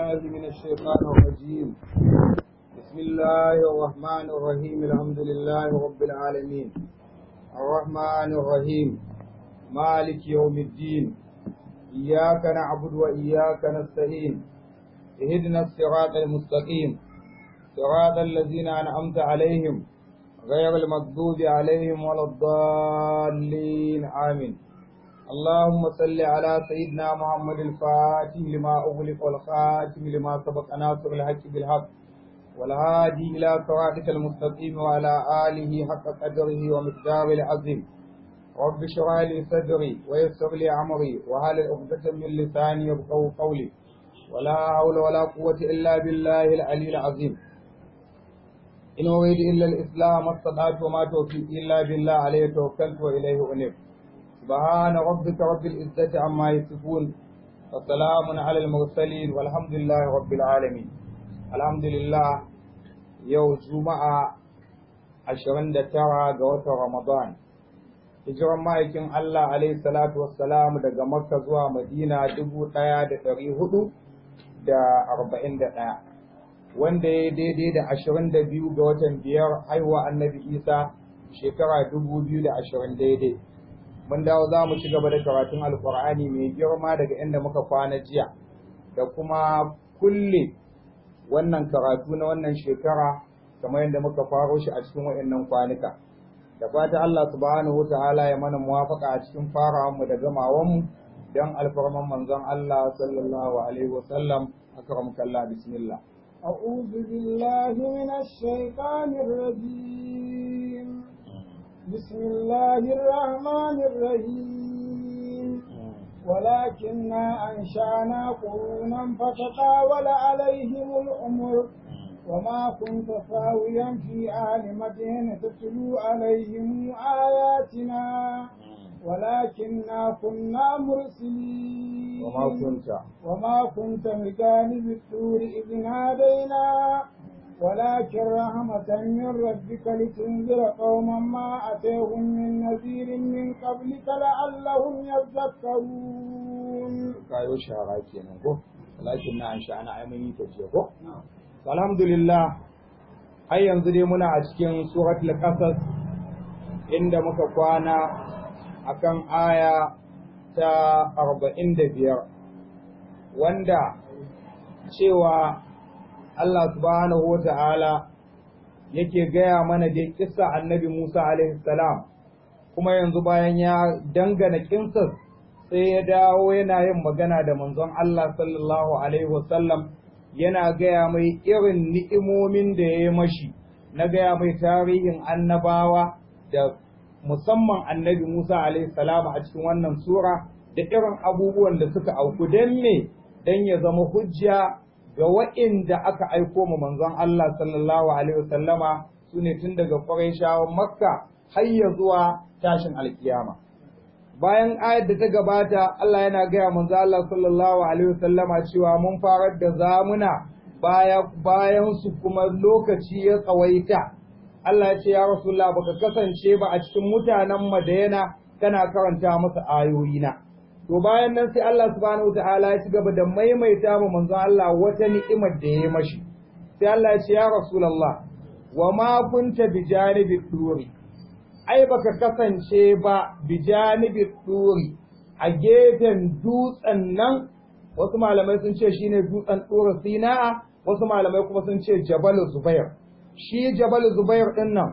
بالله من الشيطان الرجيم بسم الله الرحمن الرحيم الحمد لله رب العالمين الرحمن الرحيم مالك يوم الدين إياك نعبد وإياك نستعين اهدنا الصراط المستقيم صراط الذين أنعمت عليهم غير المغضوب عليهم ولا الضالين آمين اللهم صل على سيدنا محمد الفاتح لما أغلق والخاتم لما سبق ناصر الحق بالحق والهادي إلى صراطك المستقيم وعلى آله حق قدره ومقداره العظيم رب اشرح لي صدري ويسر لي أمري وهل عقدة من لساني يبقوا قولي ولا حول ولا قوة إلا بالله العلي العظيم إن أريد إلا الإسلام ما استطعت وما توفيقي إلا بالله عليه توكلت وإليه أنيب سبحان ربك رب العزة عما يصفون وسلام على المرسلين والحمد لله رب العالمين الحمد لله يوم جمعة عشرين ترى قوة رمضان hijiran ma'aikin Allah alaihi salatu wassalam daga Makka zuwa Madina dubu ɗaya da ɗari hudu da arba'in da ɗaya wanda ya daidai da ashirin da biyu ga watan biyar haihuwa annabi Isa shekara dubu biyu da ashirin daidai mun dawo za mu ci gaba da karatun alkur'ani mai girma daga inda muka kwana jiya da kuma kulle wannan karatu na wannan shekara kamar yadda muka faro shi a cikin waɗannan kwanuka da fata Allah subhanahu ta'ala ya mana muwafaka a cikin farawanmu da gamawanmu don alfarman manzon Allah sallallahu alaihi wasallam akramka Allah bismillah أعوذ بالله من الشيطان الرجيم بسم الله الرحمن الرحيم ولكننا أنشأنا قرونا فتطاول عليهم الأمر وما كنت ساويا في أهل مدينة تتلو عليهم آياتنا ولكننا كنا مرسلين وما كنت وما كنت بجانب الطور إذ نادينا ولكن رحمة من ربك لتنذر قوما ما أتيهم من نذير من قبلك لعلهم يذكرون kayo shara kenan ko lakin na an sha'ana ai mun yi ta ce ko alhamdulillah har yanzu dai muna a cikin suratul qasas inda muka kwana akan aya ta 45 wanda cewa Allah subhanahu wata'ala yake gaya mana da kissa annabi Musa alaihi salam kuma yanzu bayan ya dangana kinsar sai ya dawo yana yin magana da manzon Allah sallallahu alaihi wasallam yana gaya mai irin ni'imomin da ya yi mashi na gaya mai tarihin annabawa da musamman annabi Musa alaihi salam a cikin wannan sura da irin abubuwan da suka auku don me don ya zama hujja ga wa'inda aka aiko ma manzon Allah sallallahu alaihi wasallama su ne tun daga Qurayshawan Makka har ya zuwa tashin alkiyama bayan ayar da ta gabata Allah yana gaya manzo Allah sallallahu alaihi wasallama cewa mun farar da zamuna baya bayan su kuma lokaci ya tsawaita Allah ya ce ya Rasulullah baka kasance ba a cikin mutanen Madina kana karanta masa ayoyina to bayan nan sai Allah subhanahu wataala ya ci gaba da maimaita ma manzo Allah wata ni'imar da ya mashi sai Allah ya ce ya Rasulullah wa ma kunta bijanibi turi ai baka kasance ba bijanibi turi a gefen dutsen nan wasu malamai sun ce shine dutsen tsoro sina'a wasu malamai kuma sun ce jabal zubair shi jabal zubair din nan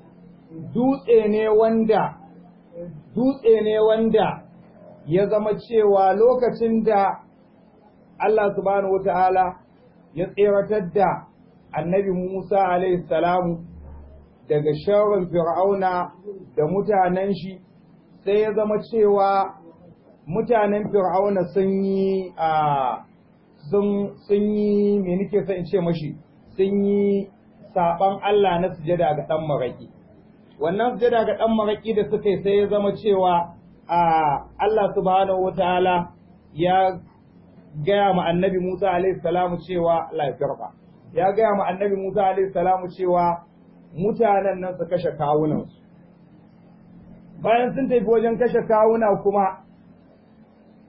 dutse ne wanda dutse ne wanda ya zama cewa lokacin da Allah subhanahu wata'ala ya tseratar da annabi Musa alaihi salamu daga sharrin fir'auna da mutanen shi sai ya zama cewa mutanen fir'auna sun yi a sun sun yi me nake son in ce mashi sun yi saban Allah na sujada ga dan maraki wannan sujada ga dan maraki da suka yi sai ya zama cewa a Allah subhanahu wataala ya gaya ma annabi Musa alaihi salamu cewa Allah ya karba ya gaya ma annabi Musa alaihi salamu cewa mutanen nan su kashe kawunansu bayan sun tafi wajen kashe kawuna kuma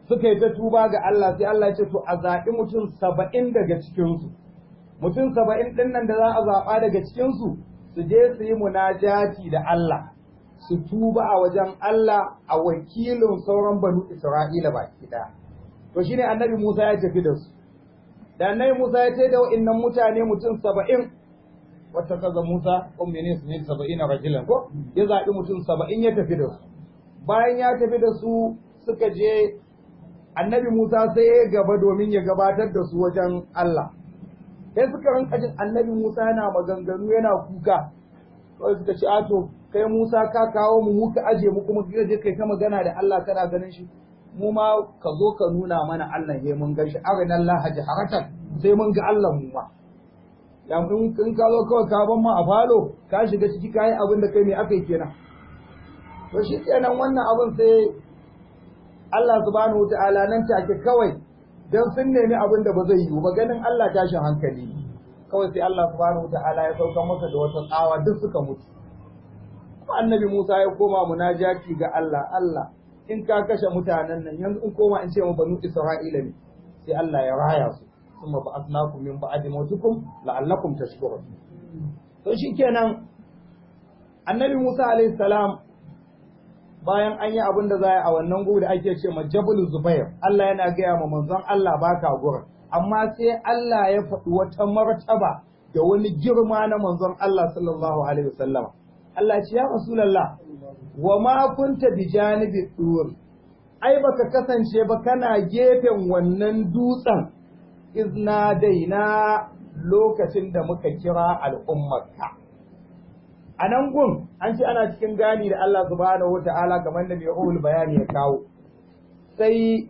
suka yi ta tuba ga Allah sai Allah ya ce to a zaɓi mutum saba'in daga cikinsu mutum saba'in ɗin nan da za a zaɓa daga cikinsu su je su yi munajati da Allah su tuba a wajen Allah a wakilin sauran banu Isra'ila baki ɗaya to shine annabi Musa ya tafi da su da annabi Musa ya ce da wa'innan mutane mutum saba'in wata kaza Musa ummini su ne saba'in a rajulan ko ya zaɓi mutum saba'in ya tafi da su bayan ya tafi da su suka je annabi Musa sai ya gaba domin ya gabatar da su wajen Allah sai suka rinka jin annabi Musa yana maganganu yana kuka kawai suka ce ato kai Musa ka kawo mu muka aje mu kuma ka je kai ta magana da Allah kana ganin shi mu ma ka zo ka nuna mana Allah ne mun gan shi arina Allah jaharatan sai mun ga Allah mu ma ya in in ka zo kawai ka ban ma a falo ka shiga ciki kai abin da kai me akai kenan to shi kenan wannan abin sai Allah subhanahu wataala nan take kawai dan sun nemi abin da ba zai yiwu ba ganin Allah tashin hankali kawai sai Allah subhanahu wataala ya sauka masa da wata tsawa duk suka mutu annabi Musa ya koma munajati ga Allah Allah in ka kashe mutanen nan yanzu in koma in ce mu banu Isra'ila ne sai Allah ya raya su kuma ba asnakum min ba'di mautukum la'allakum tashkurun to shikenan annabi Musa alaihi salam bayan an yi abin da za a wannan gudu da ake ce ma Jabal Zubair Allah yana gaya ma manzon Allah baka gurin amma sai Allah ya faɗi wata martaba da wani girma na manzon Allah sallallahu alaihi wasallama Allah ce ya Rasulallah wa ma kunta bi janibi dur ai baka kasance ba kana gefen wannan dutsen izna daina lokacin da muka kira al'ummarka a nan gun an ce ana cikin gani da Allah subhanahu wata'ala kamar da mai bayani ya kawo sai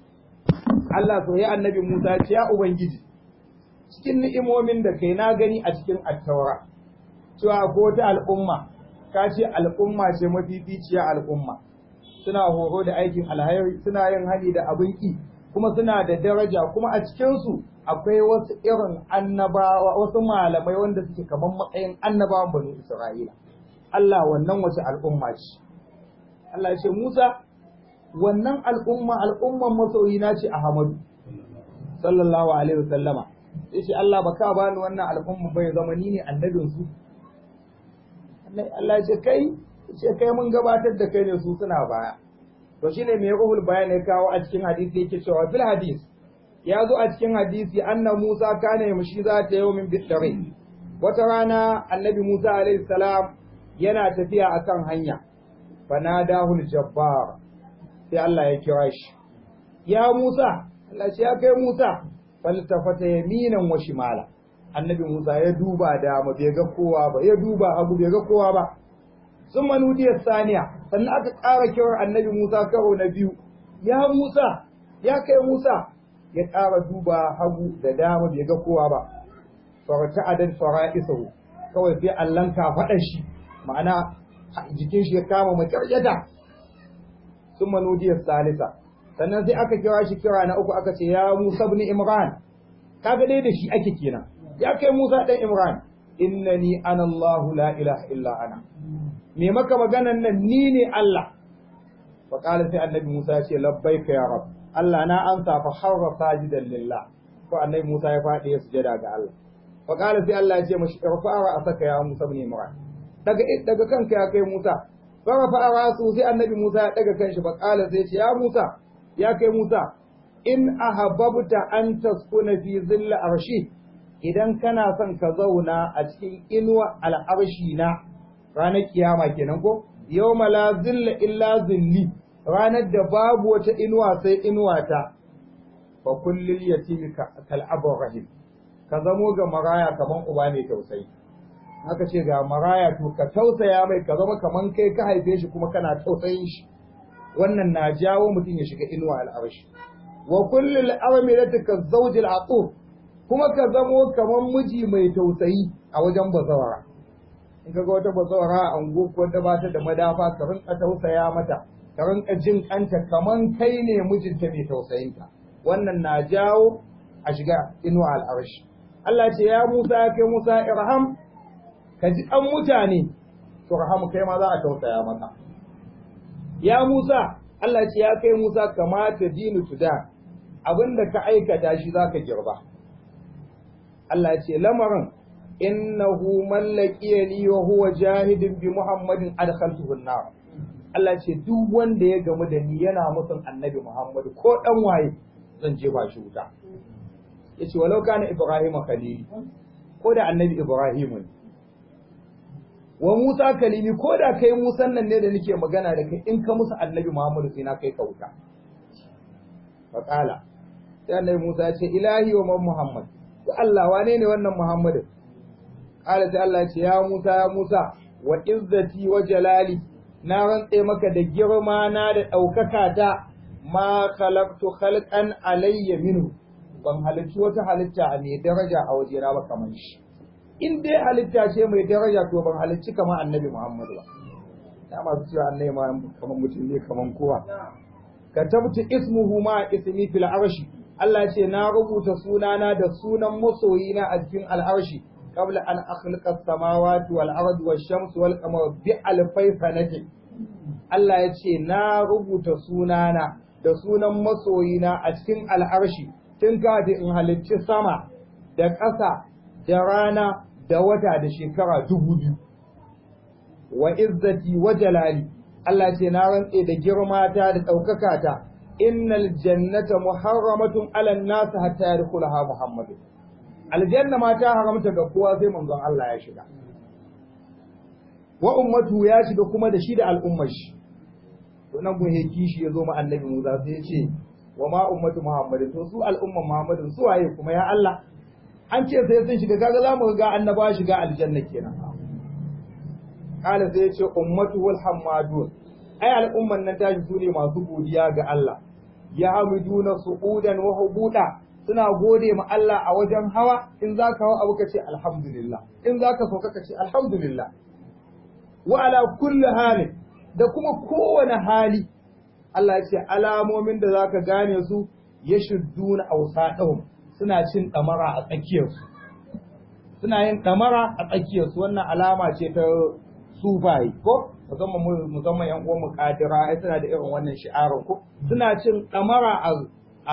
Allah so ya annabi Musa ce ya ubangiji cikin ni'imomin da kai na gani a cikin attaura cewa ko ta al'umma ka ce al'umma ce mafificiya al'umma suna horo da aikin alhairi suna yin hali da abin ki kuma suna da daraja kuma a cikinsu akwai wasu irin annabawa wasu malamai wanda suke kamar matsayin annabawan banu Isra'ila Allah wannan wace al'umma ce Allah ya ce Musa wannan al'umma al'umman masoyina ce Ahmadu sallallahu alaihi wasallama yace Allah baka bani wannan al'umma bai zama ni ne annabin su Allah ya ce kai ce kai mun gabatar da kai ne su suna baya to shine mai ruhul bayan ya kawo a cikin hadisi yake cewa fil hadis ya zo a cikin hadisi anna Musa kana yamshi za ta yau min bidare wata rana annabi Musa alaihi salam yana tafiya akan hanya fanadahu jabbar sai Allah ya kira shi ya Musa Allah ce ya kai Musa faltafata yaminan wa shimala annabi Musa ya duba dama bai ga kowa ba ya duba hagu bai ga kowa ba sun manudiyar saniya sannan aka ƙara kiran annabi Musa karo na biyu ya Musa ya kai Musa ya ƙara duba hagu da dama bai ga kowa ba farta adad fara'isahu kawai sai Allah ka faɗa shi ma'ana jikin shi ya kama maƙaryata sun manudiyar salisa sannan sai aka kira shi kira na uku aka ce ya Musa ibn Imran kaga dai da shi ake kenan ya kai Musa dan Imran innani ana Allah la ilaha illa ana me maka maganan nan ni ne Allah fa qala sai annabi Musa ya ce labbaika ya rab Allah na amsa fa harra sajidan lillah ko annabi Musa ya faɗi ya sujada ga Allah fa qala sai Allah ya ce mashi irfa'a asaka ya Musa ibn Imran daga daga kanka ya kai Musa fa rafa'a rasu sai annabi Musa ya daga kanshi fa qala sai ya ce ya Musa ya kai Musa in ahabbta an taskuna fi zilla arshi idan kana son ka zauna a cikin inuwa al'arshi na ranar kiyama kenan ko yawma la zilla illa zilli ranar da babu wata inuwa sai inuwa ta fa kullil yatimi kal rahim ka zamo ga maraya kaman uba mai tausayi haka ce ga maraya to ka tausaya mai ka zama kaman kai ka haife shi kuma kana tausayin shi wannan na jawo mutum ya shiga inuwa al'arshi wa kullil armilati ka zawjil aqub kuma ka zamo kaman miji mai tausayi a wajen bazawara in ka ga wata bazawara a ango ko da ba ta da madafa ka rinka tausaya mata ka rinka jin kanta kaman kai ne mijinta mai tausayinta wannan na jawo a shiga inuwa al'arshi Allah ce ya Musa ya kai Musa irham ka ji an mutane to rahamu kai ma za a tausaya maka ya Musa Allah ce ya kai Musa kamata dinu tuda abinda ka aikata shi zaka girba Allah ce lamarin innahu man laqiya li wa huwa jahidin bi Muhammadin adkhaltuhu an-nar Allah ce duk wanda ya gamu da ni yana musun annabi Muhammad ko dan waye zan je ba shi wuta yace walau kana Ibrahim khalili ko da annabi Ibrahim ne wa Musa kalimi ko da kai Musan nan ne da nake magana da kai in ka musu annabi Muhammad sai na kai ka wuta faqala sai annabi Musa ya ce ilahi wa man Muhammad to Allah wane ne wannan Muhammad qala sai Allah ya ce ya Musa ya Musa wa izzati wa jalali na rantse maka da girma na da ɗaukaka ta ma khalaqtu khalqan alayya minhu ban halicci wata halitta mai daraja a wajena ba kamar shi in dai halitta ce mai daraja to ban halicci kamar annabi Muhammadu ba ya masu cewa annabi ma kamar mutum ne kamar kowa katabtu ismuhu ma ismi fil arshi Allah ce na rubuta sunana da sunan masoyina a cikin al'arshi qabla an akhluqa as-samawati wal ardi wash shamsi wal qamara bi alfai sanati Allah ya ce na rubuta sunana da sunan masoyina a cikin al'arshi tun kafin in halicci sama da ƙasa da rana da wata da shekara dubu biyu wa izzati wa jalali Allah ce na rantse da girmata da ɗaukaka ta innal jannata muharramatun ala nas hatta yadkhulaha muhammadu aljanna ma ta haramta ga kowa sai manzon Allah ya shiga wa ummatu ya shiga kuma da shi da al'ummar shi to nan gun heki shi yazo ma annabi Musa sai ya ce wa ma ummatu muhammadin to su al'umman muhammadin su waye kuma ya Allah an ce sai sun shiga kaga za mu ga annaba shiga aljanna kenan kala sai ya ce ummatu wal hamadun ai al'umman nan tashi su ne masu godiya ga Allah ya hamiduna su'udan wa hubuda suna gode ma Allah a wajen hawa in zaka hawa abu ka ce alhamdulillah in zaka sauka ka ce alhamdulillah wa ala kulli halin da kuma kowane hali Allah ya ce alamomin da zaka gane su yashudduna awsadahum suna cin ɗamara a tsakiyarsu suna yin ɗamara a tsakiyarsu wannan alama ce ta sufayi ko musamman musamman yan uwan muqadira ai suna da irin wannan shi'arar ko suna cin ɗamara a a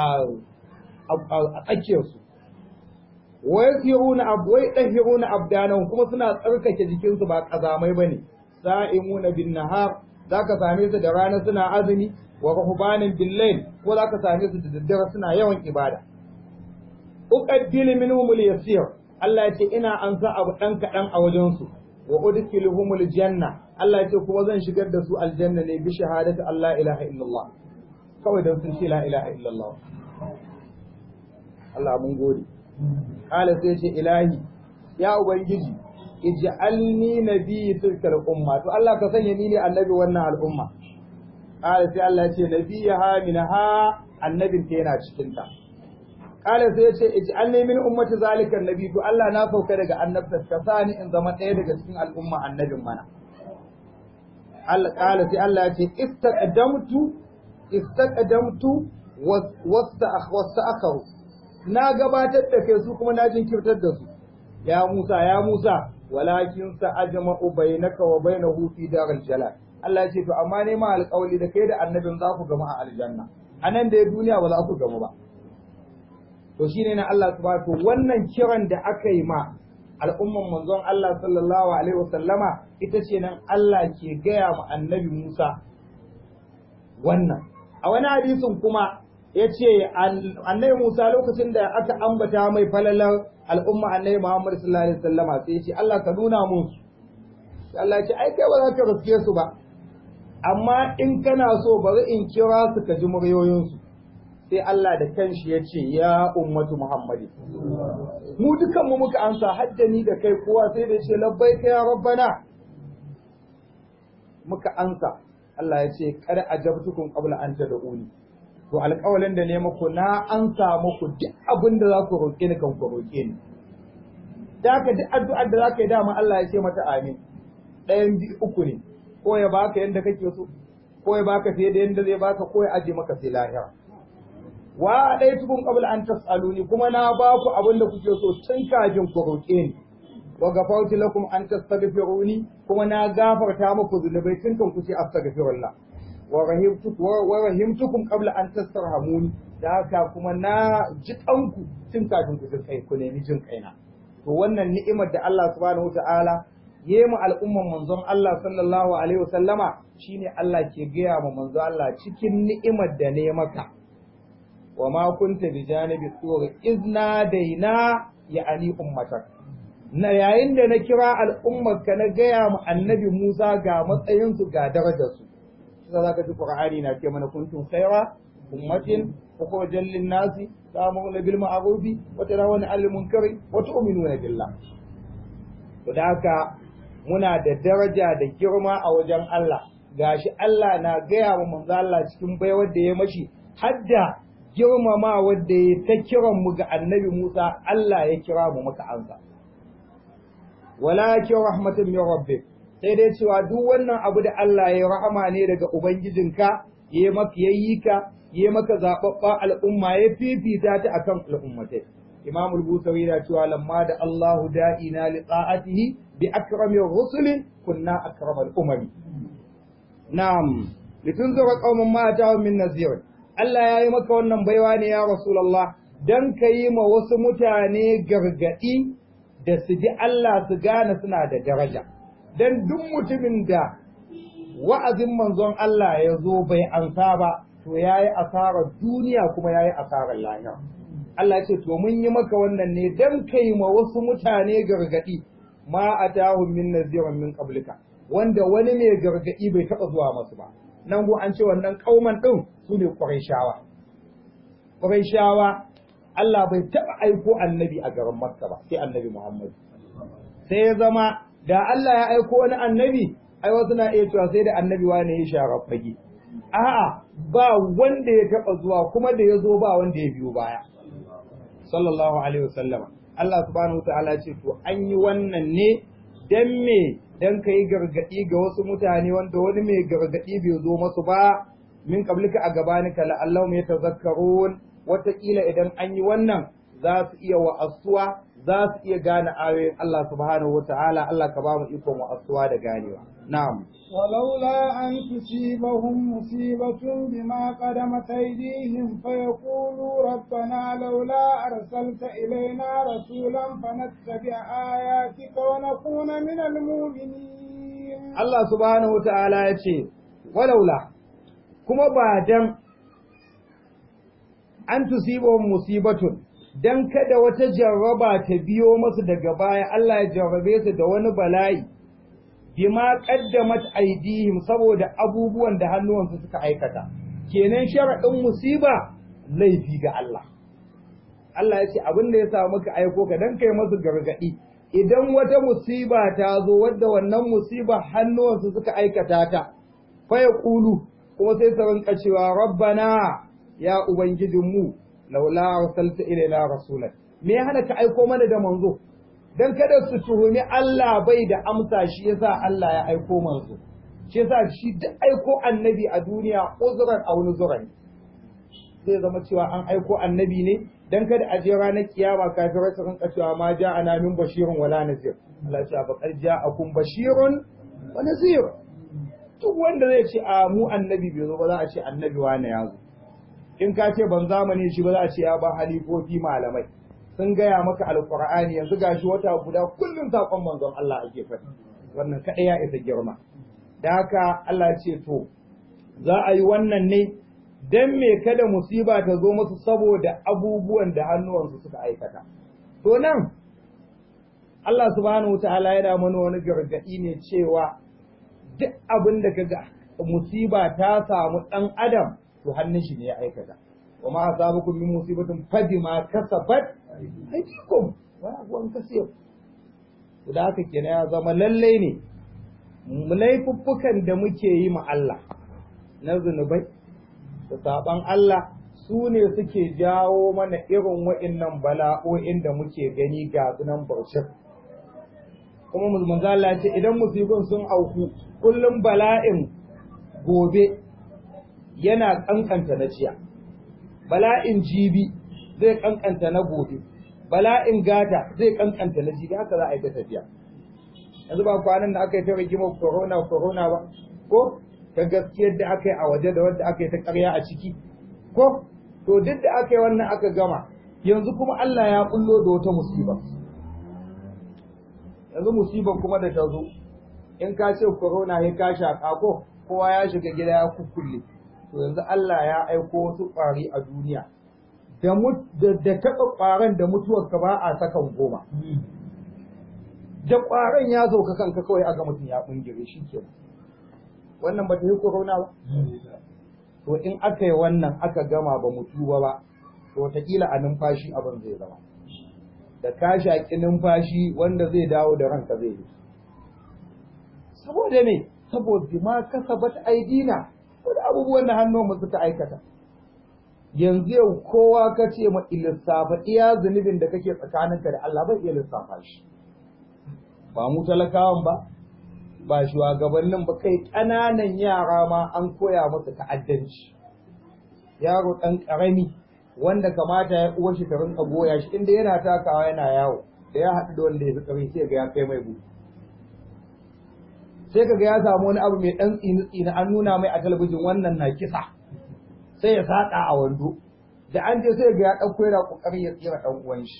a tsakiyarsu wa yasiruna abwai dahiruna abdanan kuma suna tsarkake jikinsu ba kazamai bane sa'imuna bin nahar zaka same su da rana suna azumi wa ruhbanin bil layl ko zaka same su da daddare suna yawan ibada uqaddilu minhum al-yasir Allah ya ce ina ansa abu dan kadan a wajen su wa udkhiluhum al-janna Allah ya ce kuma zan shigar da su aljanna ne bi shahadati Allah ilaha illallah kawai dan sun ce la ilaha illallah Allah mun gode kala sai ce ilahi ya ubangiji ij'alni nabiyyi tilkal umma to Allah ka sanya ni ne annabi wannan al'umma kala sai Allah ya ce nabiyha minha annabin ta yana cikin ta kala sai ya ce ij'alni min ummati zalika annabi to Allah na sauka daga annabta ka sani in zama ɗaya daga cikin al'umma annabin mana Allah kala sai Allah ya ce istaqdamtu istaqdamtu wasta'akharu na gabatar da kai su kuma na jinkirtar da su ya Musa ya Musa walakin sa ajma'u bainaka wa bainahu fi daril jalal Allah ya ce to amma ne ma alƙawli da kai da annabin za ku gama a aljanna anan da duniya ba za ku gama ba to shine na Allah subhanahu wannan kiran da aka yi ma al'umman manzon Allah sallallahu alaihi wasallama ita ce nan Allah ke gaya ma annabi Musa wannan a wani hadisin kuma ya ce annabi Musa lokacin da aka ambata mai falalar al'umma annabi Muhammad sallallahu alaihi wasallama sai ya ce Allah ka nuna mun sai Allah ya ce ai kai ba za ka riske su ba amma in kana so bari in kira su ka ji muryoyinsu sai Allah da kanshi ya ce ya ummatu Muhammadi mu dukan mu muka amsa haddani da kai kowa sai da ya ce labbaika ya rabbana muka amsa Allah ya ce kada ajabtukum qabla an tad'uni to alƙawalin da ne muku na amsa muku duk abin da za ku roƙe ni kan ku roƙe ni da haka duk addu'ar da za ka yi dama Allah ya ce mata amin ɗayan biyu uku ne ko ya baka yanda kake so ko ya baka fiye da yanda zai baka ko ya aje maka sai lahira wa dai tukun qabla an tasaluni kuma na ba ku abin da kuke so tun kafin ku roƙe ni wa gafartu lakum an tastaghfiruni kuma na gafarta muku zunubai tun kan ku ce astaghfirullah wa rahimtukum wa rahimtukum qabla an tastarhamuni da haka kuma na ji kanku tun kafin ku kai ku nemi jin kaina to wannan ni'imar da Allah subhanahu wataala yi mu al'umman manzon Allah sallallahu alaihi wasallama shine Allah ke gaya ma manzon Allah cikin ni'imar da ne maka wa ma kunta bi janibi tur izna daina ya'ani ummatak na yayin da na kira al'ummar ka na gaya ma annabi Musa ga matsayin su ga darajar su sai zaka ji Qur'ani na ce mana kuntum khaira ummatin ukhrijal lin nasi ta'muruna bil ma'ruf wa tarawuna 'anil munkari wa tu'minuna billah to da haka muna da daraja da girma a wajen Allah gashi Allah na gaya wa manzo Allah cikin baiwar da ya mashi hadda girmama wanda ya ta kiran mu ga annabi Musa Allah ya kira mu muka ansa walakin rahmatun min rabbik sai dai cewa duk wannan abu da Allah ya rahama ne daga ubangijinka ya maka yayi ka ya maka zababba al'umma ya fifita ta akan al'ummatai Imam al-Busawi yana cewa lamma da Allahu da'ina li ta'atihi bi akrami rusuli kunna akramal umami na'am litunzira qauman ma atahum min nazir Allah ya yi maka wannan baiwa ne ya Rasulullah dan yi ma wasu mutane gargadi da su ji Allah su gane suna da daraja dan duk mutumin da wa'azin manzon Allah ya zo bai ansa ba to yayi asarar duniya kuma yayi asarar lahira Allah ce to mun yi maka wannan ne dan kai ma wasu mutane gargadi ma atahum min nazirin min qablika wanda wani ne gargadi bai taba zuwa masu ba nan go an ce wannan kauman din su ne quraishawa quraishawa Allah bai taba aiko annabi a garin Makka ba sai annabi Muhammad sai ya zama da Allah ya aiko wani annabi ai wasu na iya cewa sai da annabi wane ya shara fage a'a ba wanda ya taba zuwa kuma da ya zo ba wanda ya biyo baya sallallahu alaihi wasallam Allah subhanahu wataala ce to an yi wannan ne dan me dan kai gargadi ga wasu mutane wanda wani mai gargadi bai zo masu ba min qablika a gabanika la Allahum yatazakkarun wataƙila idan an yi wannan za su iya wa'asuwa za su iya gane ayoyin Allah subhanahu wataala Allah ka ba mu ikon wa'asuwa da ganewa na'am ولولا أن تصيبهم مصيبة بما قدمت أيديهم فيقولوا ربنا لولا أرسلت إلينا رسولا فنتبع آياتك ونكون من المؤمنين Allah subhanahu wa ta'ala ya ce, walaula, kuma ba dan an tusibahum musibatun, dan kada wata jarraba ta biyo masu daga baya Allah ya jarrabe su da wani bala'i, bima qaddamat aidihim saboda abubuwan da hannuwansu suka aikata. Kenan sharaɗin musiba laifi ga Allah. Allah ya ce abin da ya sa muka aiko ka dan kai masu gargaɗi. idan wata musiba ta zo wadda wannan musiba hannuwansu suka aikata ta fa ya kulu kuma sai su rinka cewa rabbana ya ubangijinmu laula arsalta ilaina rasulan me ya hana ka aiko mana da manzo dan kada su tuhumi Allah bai da amsa shi yasa Allah ya aiko manzo shi yasa shi duk aiko annabi a duniya uzran aw nuzran zai zama cewa an aiko annabi ne dan kada a je ranar kiyama kafirai su rinka cewa ma ja'ana min bashirun wala nazir Allah ya ce fa qad ja'akum bashirun wa nazir duk wanda zai ce a mu annabi bai zo ba za a ce annabi wane ya zo in ka ce ban zamani shi ba za a ce ya ba halifofi malamai sun gaya maka alqur'ani yanzu gashi wata guda kullum sakon manzon Allah ake faɗi wannan kaɗai ya isa girma da haka Allah ya ce to za a yi wannan ne dan me kada musiba ta zo musu saboda abubuwan da hannuwansu suka aikata. To nan, Allah subhanahu wa ta'ala yana mana wani gargaɗi ne cewa duk abin da kaga musiba ta samu ɗan adam to hannun shi ne ya aikata. Wa ma asabakum min musibatin fadi ma kasabat aydikum wa abuwan kasir. To da haka kenan ya zama lallai ne laifuffukan da muke yi ma Allah na zunubai da saban Allah su ne suke jawo mana irin wa'innan bala'o'in da muke gani ga sunan baushir. Kuma manzo Allah ce idan musibin sun auku kullum bala'in gobe yana kankanta na jiya. Bala'in jibi zai kankanta na gobe. Bala'in gata zai kankanta na jibi haka za a yi ta tafiya. Yanzu ba kwanan da aka yi ta rigimar corona corona ba ko ta gaskiyar da aka yi a waje da wadda aka yi ta ƙarya a ciki ko to duk da aka yi wannan aka gama yanzu kuma Allah ya bullo da wata musiba yanzu musibar kuma da ta zo in ka ce corona ya ka shaƙa ko kowa ya shiga gida ya kukkulle to yanzu Allah ya aiko wasu ƙwari a duniya da da taɓa ƙwaron da mutuwar ka ba a sakan goma da ƙwaron ya zo ka kanka kawai aga mutum ya ɓungire shi ke wannan ba ta yi corona ba to in aka yi wannan aka gama ba mutu ba ba to wataƙila a numfashi abin zai zama da ka shaƙi numfashi wanda zai dawo da ranka zai yi saboda me saboda ma kasabat aidina da abubuwan da hannunmu suka aikata yanzu yau kowa ka ce ma lissafa iya zunubin da kake tsakaninka da Allah bai iya lissafa shi ba mu talakawan ba ba shugabannin ba kai ƙananan yara ma an koya masa ta'addanci yaro ɗan ƙarami wanda kamata ya uwar shi ta rinka goya shi inda yana takawa yana yawo da ya haɗu da wanda ya fi ƙarfi sai ga ya kai mai buɗe sai kaga ya samu wani abu mai dan tsini tsini an nuna mai a talabijin wannan na kisa sai ya saka a wando da an je sai ga ya dauko yana kokarin ya tsira dan uwan shi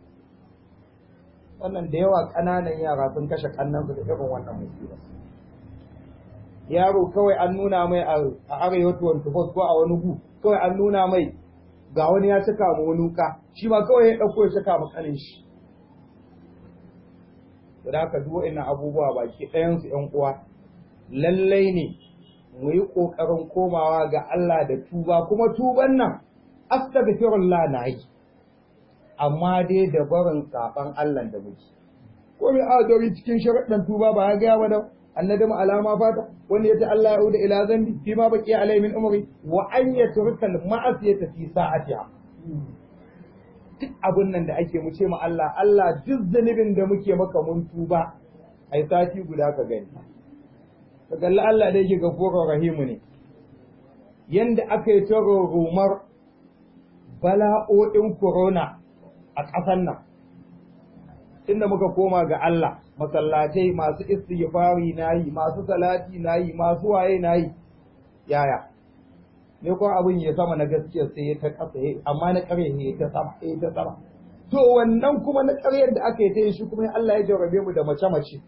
wannan da yawa kananan yara sun kashe kannan su da irin wannan musiba yaro kawai an nuna mai a arewa 24 ko a wani gu kawai an nuna mai ga wani ya cika mu wani wuka shi ma kawai ya dauko ya cika mu kanin shi da haka duk wa'annan abubuwa baki ɗayan su ƴan uwa lallai ne mu yi ƙoƙarin komawa ga Allah da tuba kuma tuban nan astaghfirullah na yi amma dai da barin saban Allah da muke ko mai adori cikin sharaɗin tuba ba ya ga ba da annadamu alama fata wanda yace Allah ya uda ila zambi fi ma baqi alai min umri wa an yatrukal ma'asiyata fi sa'atiha duk abun nan da ake mu ce ma Allah Allah duk zanibin da muke maka mun tuba ai sati guda ka gani ka kalli Allah da yake gafurur rahimu ne yanda aka yi ta rumar bala'o'in corona a ƙasar nan inda muka koma ga Allah masallatai masu istighfari nayi masu salati nayi masu waye nayi yaya ne ko abin ya sama na gaskiya sai ya ta kasa amma na ƙarya ne ta sama ya ta sama to wannan kuma na ƙaryar da aka yi ta shi kuma Allah ya jarrabe mu da mace mace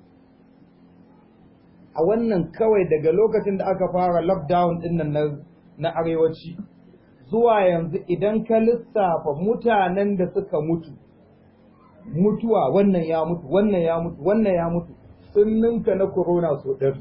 a wannan kawai daga lokacin da aka fara lockdown din nan na arewaci zuwa yanzu idan ka lissafa mutanen da suka mutu mutuwa wannan ya mutu wannan ya mutu wannan ya mutu sun ninka na corona so ɗari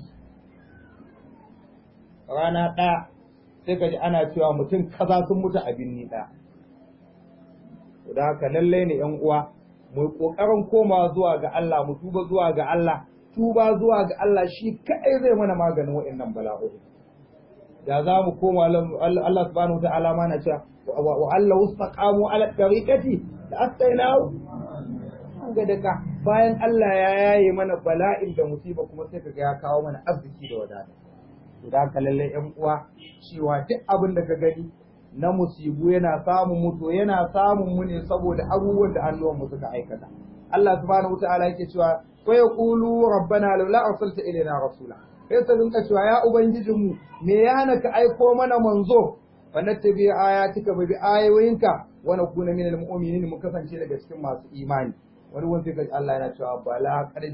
rana ɗaya sai ka ji ana cewa mutum kaza sun mutu a binni ɗaya da haka lallai ne ‘yan uwa mu ƙoƙarin komawa zuwa ga Allah mu tuba zuwa ga Allah tuba zuwa ga Allah shi kaɗai zai mana maganin waɗannan bala'o'i da za mu koma Allah subhanahu ta'ala ma na cewa wa Allah wastaqamu ala tariqati da astainahu an ga daga bayan Allah ya yaye mana bala'in da musiba kuma sai kaga ya kawo mana arziki da wadata to da haka lalle ƴan uwa cewa duk abin da ka gani na musibu yana samun mu to yana samun mu ne saboda abubuwan da hannuwan mu suka aikata Allah subhanahu ta'ala yake cewa wa yaqulu rabbana laula arsalta ilaina rasula sai su rinka cewa ya ubangijinmu me ya hana ka aiko mana manzo fa nattabi ayatika bi ayoyinka wa nakuna min almu'minin mu kasance daga cikin masu imani wani wanda sai Allah yana cewa bala qad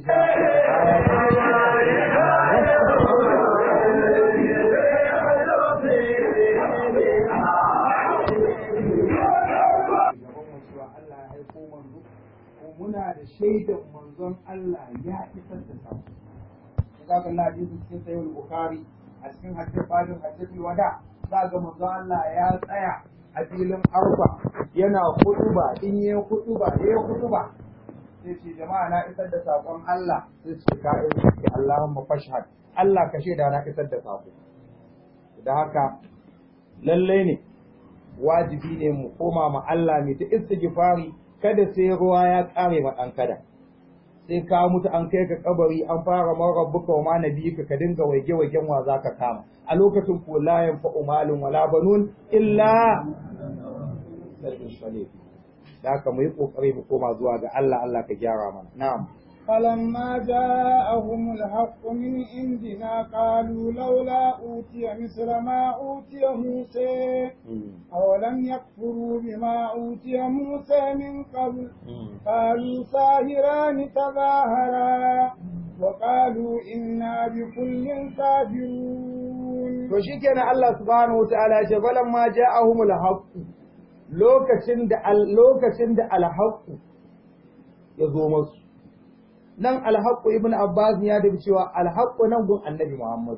muna da shaidan manzon Allah ya isar da sako za ka na hadisi cikin sayyid bukhari a cikin hadisi fadin hadisi wada za ga manzo Allah ya tsaya a filin arfa yana hutuba in yi hutuba ya hutuba sai ce jama'a na isar da sakon Allah sai ce ka yi Allahumma fashhad Allah ka shaida na isar da sako da haka lalle ne wajibi ne mu koma ma Allah mai ta istighfari kada sai ruwa ya kare ma dan kada sai ka mutu an kai ka kabari an fara man rabbuka wa ma nabiyika ka dinga waige waigen wa zaka kama a lokacin ko la yanfa'u malun wala banun illa da haka mu yi kokari mu koma zuwa ga Allah Allah ka gyara mana na'am فلما جاءهم الحق من عندنا قالوا لولا أوتي مثل ما أوتي موسى أولم يكفروا بما أوتي موسى من قبل قالوا ساهران تظاهرا وقالوا إنا بكل كافرون to shikenan Allah subhanahu wataala ya ce falamma ja'ahumul haqq lokacin da lokacin da al ya zo musu nan alhaqqu ibn abbas ya dabi cewa alhaqqu nan gun annabi muhammad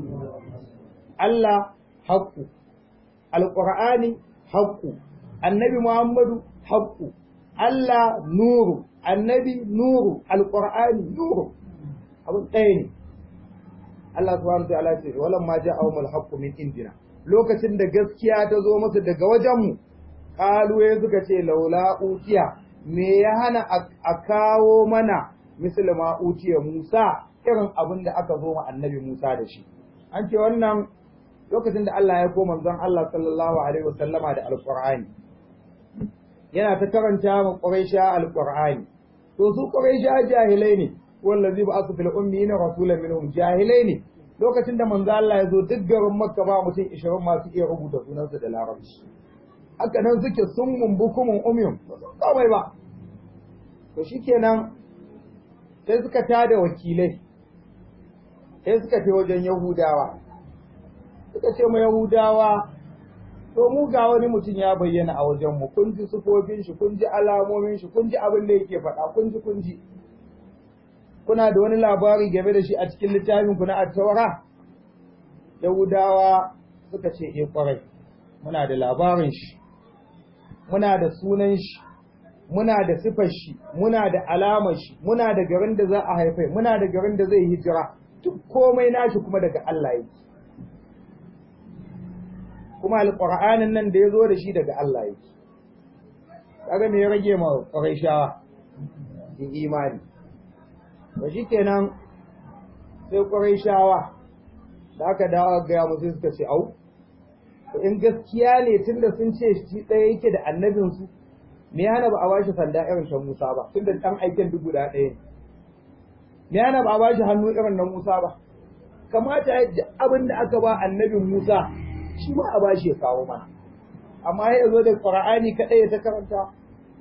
Allah haqqu alqur'ani haqqu annabi muhammadu haqqu Allah nuru annabi nuru alqur'ani nuru abun ɗaya ne Allah subhanahu wa ta'ala ce walam ma ja'ahum alhaqqu min indina lokacin da gaskiya ta zo musu daga wajenmu qalu ya suka ce laula utiya me ya hana a kawo mana misali ma utiya Musa irin abin da aka zo ma annabi Musa da shi an ce wannan lokacin da Allah ya koma manzon Allah sallallahu alaihi wasallama da alqur'ani yana ta karanta ma quraisha alqur'ani to su quraisha jahilai ne wallazi ba'athu fil ummiyina rasulan minhum jahilai ne lokacin da manzo Allah ya zo duk garin Makka ba mutum 20 masu iya rubuta sunansa da Larabci haka nan suke sun mumbukumun umyum ba su komai ba to shikenan sai suka tada wakilai sai suka fi wajen yahudawa suka ce ma yahudawa to mu ga wani mutum ya bayyana a wajen mu kun ji sufofin shi kun ji alamomin shi kun ji abin da yake faɗa kun ji kun ji kuna da wani labari game da shi a cikin littafin ku na at-taura yahudawa suka ce eh kwarai muna da labarin shi muna da sunan shi muna da sifar shi muna da alamar shi muna da garin da za a haifai muna da garin da zai hijira duk komai nashi kuma daga Allah yake kuma alqur'anin nan da ya zo da shi daga Allah yake kaga me ya rage ma quraishawa in imani to shikenan sai quraishawa da aka dawo ga musu suka ce au to in gaskiya ne tunda sun ce shi ɗaya yake da annabinsu me yana ba a bashi sanda irin ta Musa ba tunda dan aikin duk guda ɗaya ne me yana ba a bashi hannu irin na Musa ba kamata yadda abin da aka ba annabin Musa shi ma a bashi ya kawo mana amma ya zo da Qur'ani kadai ya ta karanta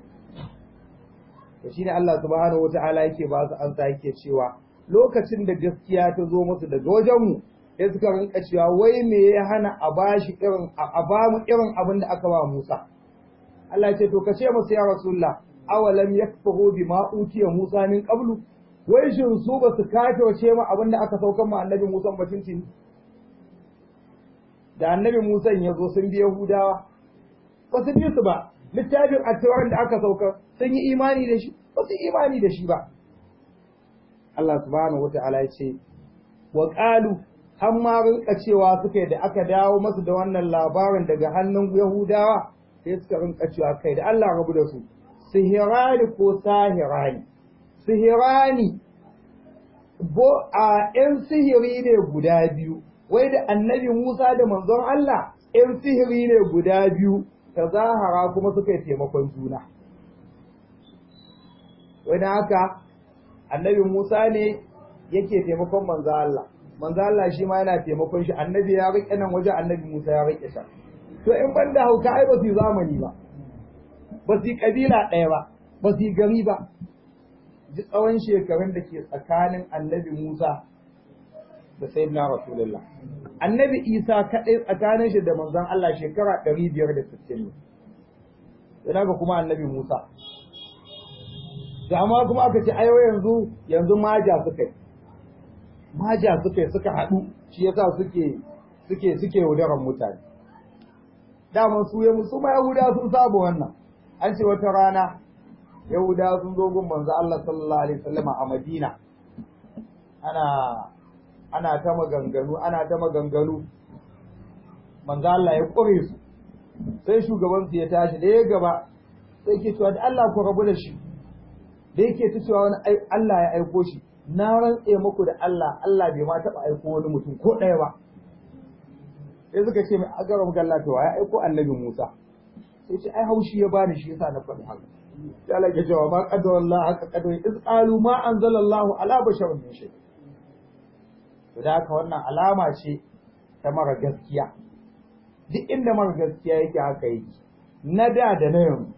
to shine Allah subhanahu wataala yake ba su ansa yake cewa lokacin da gaskiya ta zo musu daga wajen mu sai suka rinka cewa wai me ya hana a bashi irin a ba mu irin abin da aka ba Musa Allah ce to ka ce musu ya Rasulullah awalam yakfuru bima utiya Musa min qablu wai shin su ba su kafirce mu abinda aka saukar mu annabi Musa ba tuntuni da annabi Musa ya zo sun bi Yahudawa ba su bi su ba littafin attawar da aka saukar sun yi imani da shi ba su imani da shi ba Allah subhanahu wata'ala ya ce wa qalu har ma rinka cewa suka da aka dawo masu da wannan labarin daga hannun Yahudawa sai suka rinka cewa kai da Allah rabu da su sihirani ko sahirani sihirani bo a ƴan sihiri ne guda biyu wai da annabi Musa da manzon Allah ƴan sihiri ne guda biyu ta zahara kuma suka yi taimakon juna wai da haka annabi Musa ne yake taimakon manzon Allah manzon Allah shi ma yana taimakon shi annabi ya riƙe nan waje annabi Musa ya riƙe shi to in ban da hauka ai ba su zamani ba ba su kabila ɗaya ba ba su gari ba ji tsawon shekarun da ke tsakanin annabi Musa da sayyidina Rasulullah annabi Isa kaɗai tsakanin shi da manzon Allah shekara ɗari biyar da sittin ne yana ga kuma annabi Musa da amma kuma aka ce ayo yanzu yanzu maja suka yi maja suka yi suka haɗu shi yasa suke suke suke yaudaran mutane daman su ya musu ma Yahuda sun saba wannan an ce wata rana Yahuda sun zo gun manzo Allah sallallahu alaihi wasallam a Madina ana ana ta maganganu ana ta maganganu manzo Allah ya kore su sai shugaban su ya tashi da ya gaba sai ke cewa da Allah ku rabu da shi da yake ta cewa wani Allah ya aiko shi na rantse muku da Allah Allah bai ma taba aiko wani mutum ko ɗaya ba sai suka ce mai agaram galla to ya aiko annabi Musa sai ce ai haushi ya bani shi yasa na faɗi haka sai Allah ya cewa ma qadara Allah haka qadara iz qalu ma anzala Allah ala basharin min shay to da haka wannan alama ce ta mara gaskiya duk inda mara gaskiya yake haka yake na da da na yanzu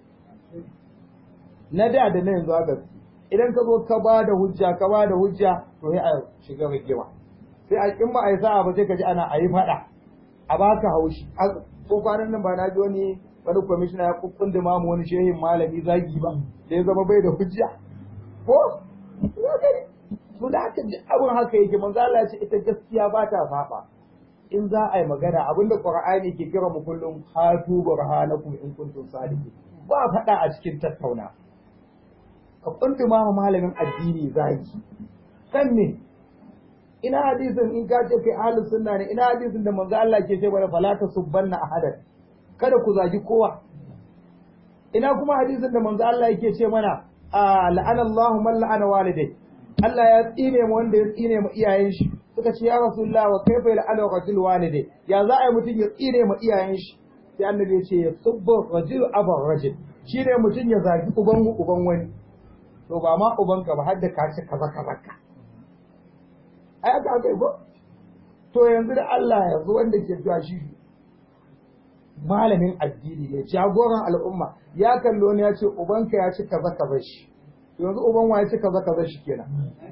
na da da na yanzu haka idan ka zo ka ba da hujja ka ba da hujja to sai a shiga rigima sai a kin ba a yi sa'a ba sai ka ji ana a yi faɗa a baka haushi ko kwanan nan ba na ji wani wani kwamishina ya kukkun mamu wani shehin malami zagi ba da ya zama bai da hujja ko su da haka abin haka yake manzo Allah ya ce ita gaskiya ba ta saba in za a yi magana abinda Qur'ani ke kira mu kullum hatu burhanakum in kuntum sadiqin ba faɗa a cikin tattauna ka kunduma ma malamin addini zagi kan ne ina hadisin in ka ce kai ahlus sunna ne ina hadisin da manzo Allah ke ce mana fala tasubbanna ahadan kada ku zagi kowa ina kuma hadisin da manzo Allah yake ce mana la'ana Allahu man la'ana walidai Allah ya tsine mu wanda ya tsine mu iyayen shi suka ce ya rasulullah wa kaifa la'ana rajul walidai ya za a yi mutum ya tsine mu iyayen shi sai annabi ya ce ya subbu rajul abar rajul shine mutum ya zagi uban uban wani to ba ma ubanka ba har da ka ci kaza kaza ka ai aka aka yi ko to yanzu da Allah yanzu wanda ke cewa shi malamin addini ne jagoran al'umma ya kallo ne ya ce ubanka ya ci kaza kaza shi yanzu uban wa ya ci kaza kaza shi kenan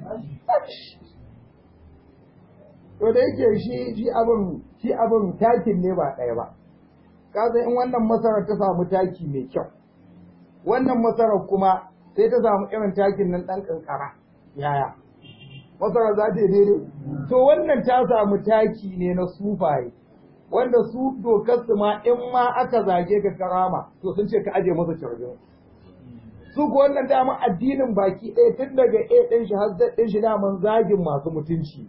to da yake shi shi abin shi abin takin ne ba ɗaya ba kaza in wannan masarar ta samu taki mai kyau wannan masarar kuma sai ta samu irin takin nan ɗan ƙanƙara yaya masara za ta yi daidai to wannan ta samu taki ne na sufaye wanda su dokar su ma in ma aka zage ka karama to sun ce ka aje masa carbin su ko wannan dama addinin baki ɗaya tun daga A ɗin shi har Z ɗin shi daman zagin masu mutunci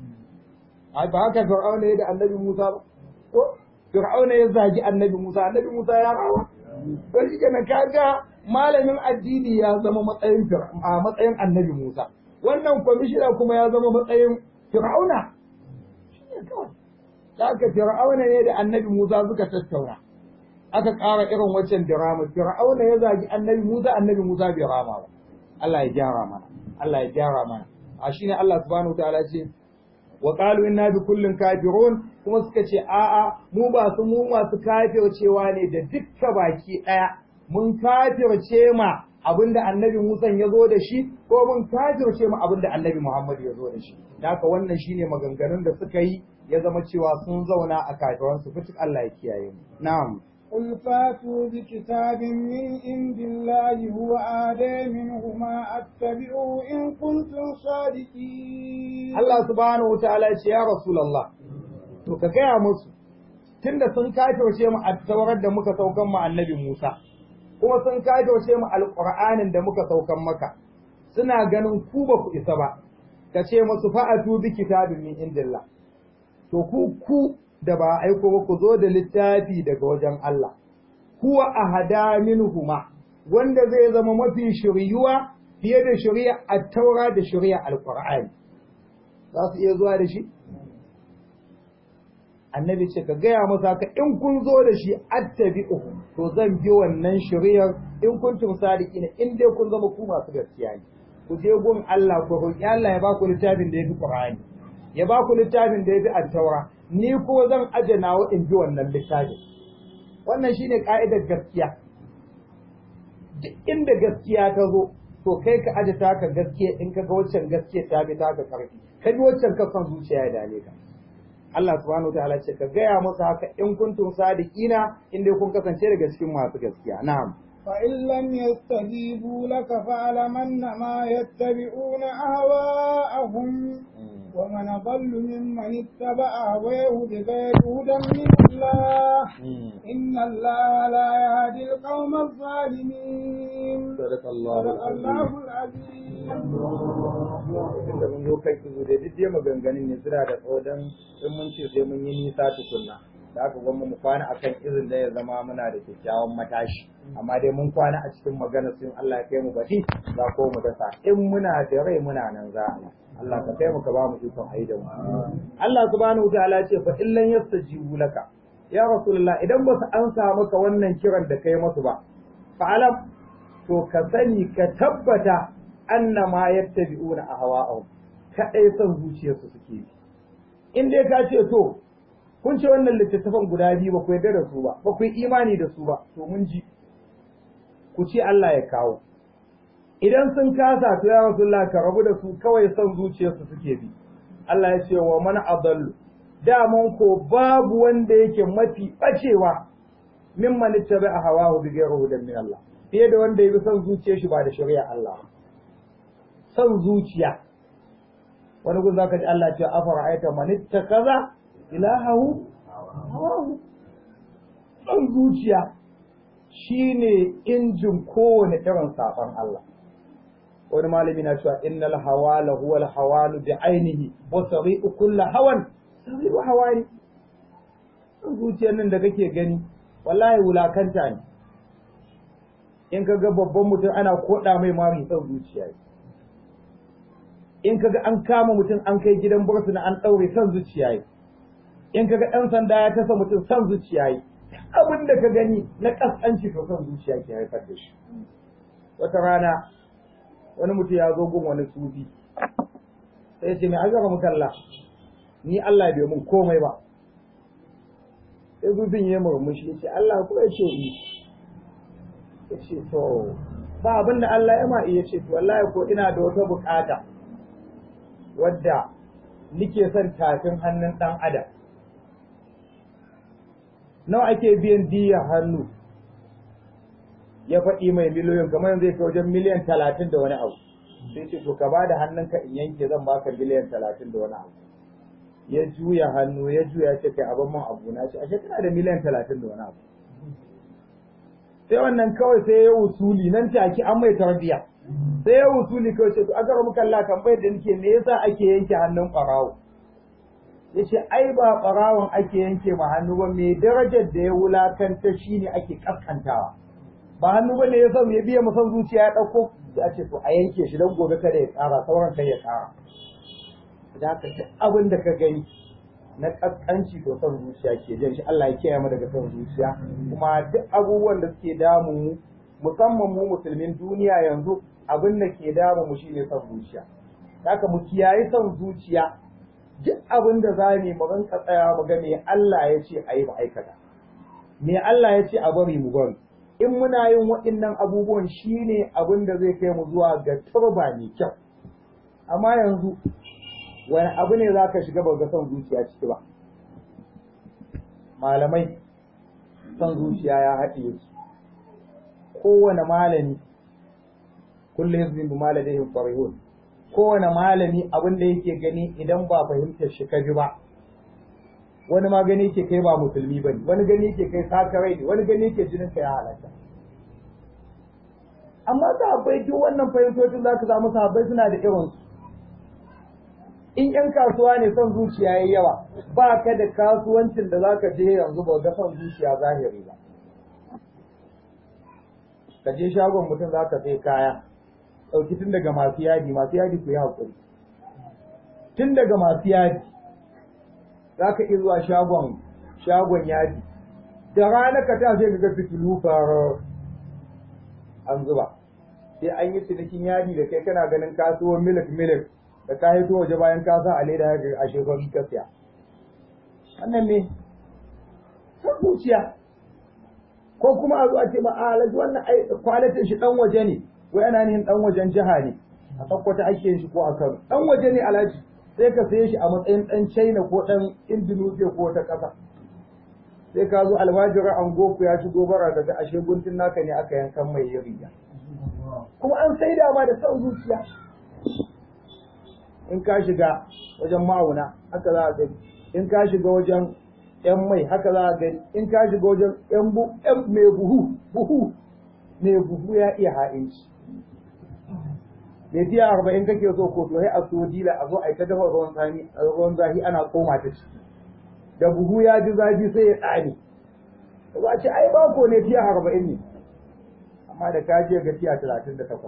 ai ba haka Fir'auna ya da Annabi Musa ba ko Fir'auna ya zagi Annabi Musa Annabi Musa ya rawa to shi kenan kaga malamin addini ya zama matsayin a matsayin Annabi Musa wannan kwamishina kuma ya zama matsayin Fir'auna shine kawai da aka Fir'auna ne da Annabi Musa suka tattauna aka ƙara irin waccan dirama Fir'auna ya zagi Annabi Musa Annabi Musa bai rama ba Allah ya gyara mana Allah ya gyara mana a shine Allah subhanahu wataala ce wa qalu inna bi kullin kafirun kuma suka ce a'a mu ba su mu masu kafircewa ne da dukka baki daya mun kafirce ma abinda annabi Musa ya zo da shi ko mun kafirce ma abinda annabi Muhammad ya zo da shi haka wannan shine maganganun da suka yi ya zama cewa sun zauna a kafiran su fitik Allah ya kiyaye mu na'am قل فاتوا بكتاب من عند الله هو آدى منهما أتبعه إن كنتم صادقين Allah subhanahu wa ta'ala ya ce ya Rasulullah to ka gaya musu tunda sun kafirce mu a taurar da muka saukan mu annabi Musa kuma sun kafirce mu alqur'anin da muka saukan maka suna ganin ku ba ku isa ba ka ce musu fa'atu bi kitabin min indillah to ku ku da ba aiko ba ku zo da littafi daga wajen Allah huwa ahada minhuma wanda zai zama mafi shiryuwa fiye da shari'a at-taura da shari'a al-qur'ani za su iya zuwa da shi annabi ce ka gaya masa ka in kun zo da shi attabi'u to zan bi wannan shari'ar in kuntum sadiqina in dai kun zama ku masu gaskiya ne ku je gun Allah ku roki Allah ya ba ku littafin da yafi Qur'ani ya ba ku littafin da yafi at-taura ni ko zan aje nawa in bi wannan littafin wannan shine ka'idar gaskiya duk inda gaskiya ta zo to kai ka aje taka gaskiya in ka ga waccan gaskiya ta bi taka karfi ka bi waccan ka son zuciya ya dame ka Allah subhanahu wataala ce ka gaya musu haka in kuntum sadiqina in dai kun kasance daga cikin masu gaskiya na'am فإن لم يستجيبوا لك فاعلم أنما يتبعون أهواءهم ومن أضل ممن اتبع هواه بغير هدى من الله إن الله لا يهدي القوم الظالمين صدق الله صدق الله العظيم da mun zo kai su da duk dai maganganun ne suna da tsodan in mun ce sai mun yi nisa tukunna da aka gwamma mu kwana akan izin da ya zama muna da kyakkyawan matashi amma dai mun kwana a cikin magana sun Allah ya kai mu baɗi za ko mu dasa in muna da rai muna nan za a Allah ka kai mu ka ba mu ikon ayi da mu Allah subhanahu wataala ya ce fa illan yastajibu laka ya rasulullah idan ba su ansa maka wannan kiran da kai masu ba fa alam to ka sani ka tabbata annama yattabi'una ahwa'ahum kadai son zuciyarsu suke bi in dai ka ce to kun ce wannan littattafan guda biyu ba ku yarda da su ba ba ku yi imani da su ba to mun ji ku ce Allah ya kawo idan sun kasa to ya rasulullah ka rabu da su kawai son zuciyarsu suke bi Allah ya ce wa man adallu daman ko babu wanda yake mafi bacewa mimman ittaba'a hawahu bi ghayri hudan min Allah fiye da wanda ya bi son zuciyar shi ba da shari'a Allah son zuciya wani gun zaka ji Allah ce afara aita man ittakaza ilahahu hawahu son zuciya shine injin kowane irin saban Allah wani malami na cewa innal hawala huwa al hawalu bi ainihi wa sari'u kulli hawan sari'u hawani son zuciyar nan da kake gani wallahi wulakanta ne in ka ga babban mutum ana koda mai mari son zuciya in kaga an kama mutum an kai gidan bursuna an ɗaure son zuciya yi in kaga ɗan sanda ya tasa mutum son zuciya yi abin da ka gani na ƙasƙanci to son zuciya ke haifar da shi wata rana wani mutum ya zo gun wani sufi sai ya ce mai azara mukalla ni Allah bai mun komai ba sai sufin ya murmushi ya ce Allah ko ya ce yi ya ce to ba abin da Allah ya ma iya ce to wallahi ko ina da wata bukata wadda nike son tafin hannun ɗan adam nawa ake biyan diya hannu ya faɗi mai miliyoyin kamar yanzu ya kai wajen miliyan talatin da wani abu sai ce to ka ba da hannunka in yanke zan baka miliyan talatin da wani abu ya juya hannu ya juya ce kai abin man abu na ce ashe kana da miliyan talatin da wani abu sai wannan kawai sai ya wusuli nan take an mai tarbiya sai ya wusuli kawai ce to aka rabu kalla tambayar da nake me yasa ake yanke hannun ɓarawo yace ai ba ɓarawon ake yanke ma hannu ba mai darajar da ya wulakanta shine ake kaskantawa ba hannu ba ne ya san ya biya musan zuciya ya ɗauko sai a ce to a yanke shi don gobe kada ya ƙara sauran kai ya ƙara da haka duk abin da ka gani na kaskanci to son zuciya ke jan shi Allah ya kiyaye mu daga son zuciya kuma duk abubuwan da suke damu mu musamman mu musulmin duniya yanzu abin da ke damu mu shine son zuciya haka mu kiyaye son zuciya duk abin da za mu mu rinka tsaya mu ga me Allah ya ce ayi mu aikata me Allah ya ce a bari mu bari in muna yin waɗannan abubuwan shine abin da zai kai mu zuwa ga turba mai kyau amma yanzu wani abu ne za ka shiga ba ga son zuciya ciki ba malamai son zuciya ya haɗe su kowane malami kullum hizbin bi maladihim farihun kowane malami abin da yake gani idan ba fahimtar shi ka ji ba wani ma gani yake kai ba musulmi bane wani gani yake kai sakarai ne wani gani yake jinin ka ya halatta amma sahabbai duk wannan fahimtocin za ka samu sahabbai suna da irin su in yan kasuwa ne son zuciya yayi yawa ba ka da kasuwancin da zaka je yanzu ba ga son zuciya zahiri ba ka je shagon mutum zaka sai kaya ɗauki tun daga masu yadi masu yadi ku yi haƙuri tun daga masu yadi za ka iya zuwa shagon shagon yadi da rana ka ta sai ga fitilu fara an zuba sai an yi cinikin yadi da kai kana ganin kasuwar milik milik da ka hito waje bayan ka sa a leda ya a shekaru ka siya wannan ne san zuciya ko kuma a zo a ce ma a alaji wannan kwalitin shi dan waje ne ko yana nihin dan wajen jiha ne a tsakwata ake yin shi ko a Kano dan waje ne alhaji sai ka saye shi a matsayin dan China ko dan Indonesia ko ta ƙasa sai ka zo almajira an goku ya shigo bara daga ashe guntun naka ne aka yankan mai riga kuma an sai da ma da son zuciya in ka shiga wajen ma'auna haka za a gani in ka shiga wajen yan mai haka za a gani in ka shiga wajen yan mai buhu buhu mai buhu ya iya ha'inci mai tiya arba'in kake so ko to sai a so dila a zo a yi ta dafa ruwan sani ruwan zafi ana koma ta ciki da buhu ya ji zafi sai ya tsani ba a ce ai bako ne tiya arba'in ne amma da ka je ga tiya talatin da takwas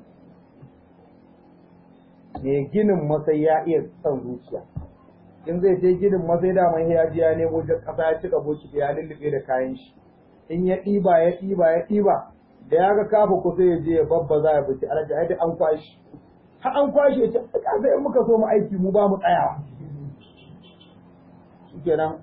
mai ginin masai ya iya son zuciya in zai je ginin masai da mai ya ji ya nemo kasa ya cika boki ya lullube da kayan shi in ya ɗiba ya ɗiba ya ɗiba da ya ga kafa ko sai ya je ya babba za ya bici alaji ai an kwashi har an kwashe ya ce ka sai in muka so mu aiki mu ba mu tsayawa shikenan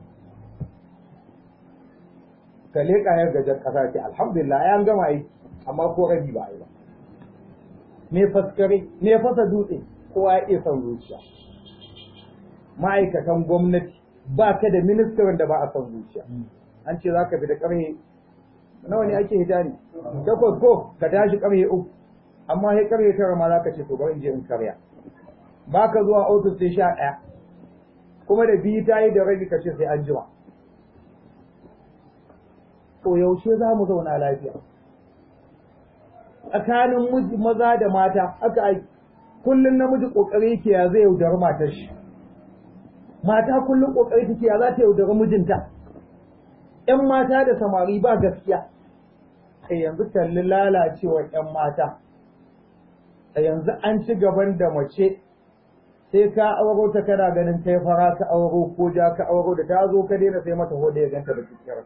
ka leƙa ya gajar ƙasa ce alhamdulillah ya gama aiki amma ko rabi ba a yi ba me faskare me fasa dutse kowa ya iya son zuciya ma'aikatan gwamnati ba ka da ministan da ba a son zuciya an ce za ka fi da ƙarhe nawa ne ake hijani takwas ko ka tashi ƙarhe uku amma sai ƙarhe tara ma za ka ce to bari in je in karya ba ka zuwa ofis sai sha ɗaya kuma da biyu ta yi da rabi ka ce sai an jima to yaushe za mu zauna lafiya tsakanin miji maza da mata aka aiki kullum namiji kokari yake ya zai yaudari matar shi mata kullum kokari take ya za ta yaudari mijinta ƴan mata da samari ba gaskiya a yanzu kalli lalacewar ƴan mata a yanzu an ci gaban da mace sai ka auro ta kana ganin kai fara ka auro ko ja ka auro da ta zo ka daina sai mata hoda ya ganta da cikiyar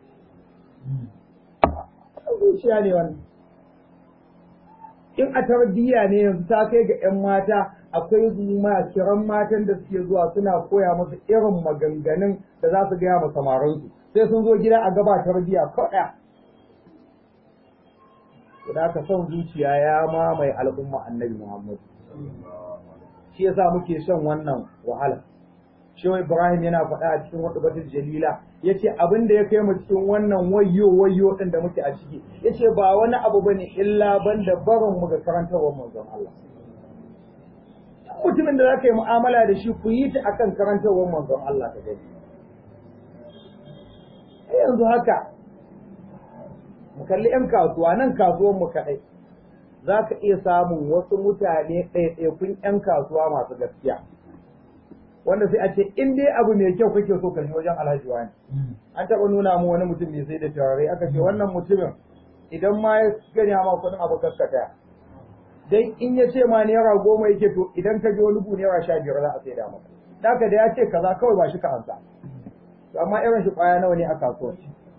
zuciya ne wannan in a tarbiyya ne yanzu ta kai ga 'yan mata akwai kiran matan da suke zuwa suna koya musu irin maganganun da za su gaya ma samaransu sai sun zo gida a gaba tarbiyya kaɗa da aka son zuciya ya mamaye al'umma annabi muhammad shi yasa muke shan wannan wahala Shehu Ibrahim yana faɗa a cikin wata batul jalila yace abin da ya kai mu cikin wannan wayyo wayyo din da muke a ciki yace ba wani abu bane illa banda barin mu ga karantarwar manzon Allah mutumin da zaka yi mu'amala da shi ku yi ta akan karantarwar manzon Allah ka gani yanzu haka mu kalli yan kasuwa nan kasuwar mu kaɗai za ka iya samun wasu mutane ɗaiɗaikun yan kasuwa masu gaskiya wanda sai a ce in dai abu mai kyau kake so ka wajen alhaji wani an taɓa nuna mu wani mutum mai sai da turare aka ce wannan mutumin idan ma ya gani ma kuɗin abu kaskata dan in ya ce ma naira goma yake to idan ka je wani bu naira sha biyar za a sai da maka haka da ya ce kaza kawai ba shi ka ansa amma irin shi kwaya nawa ne a kasuwa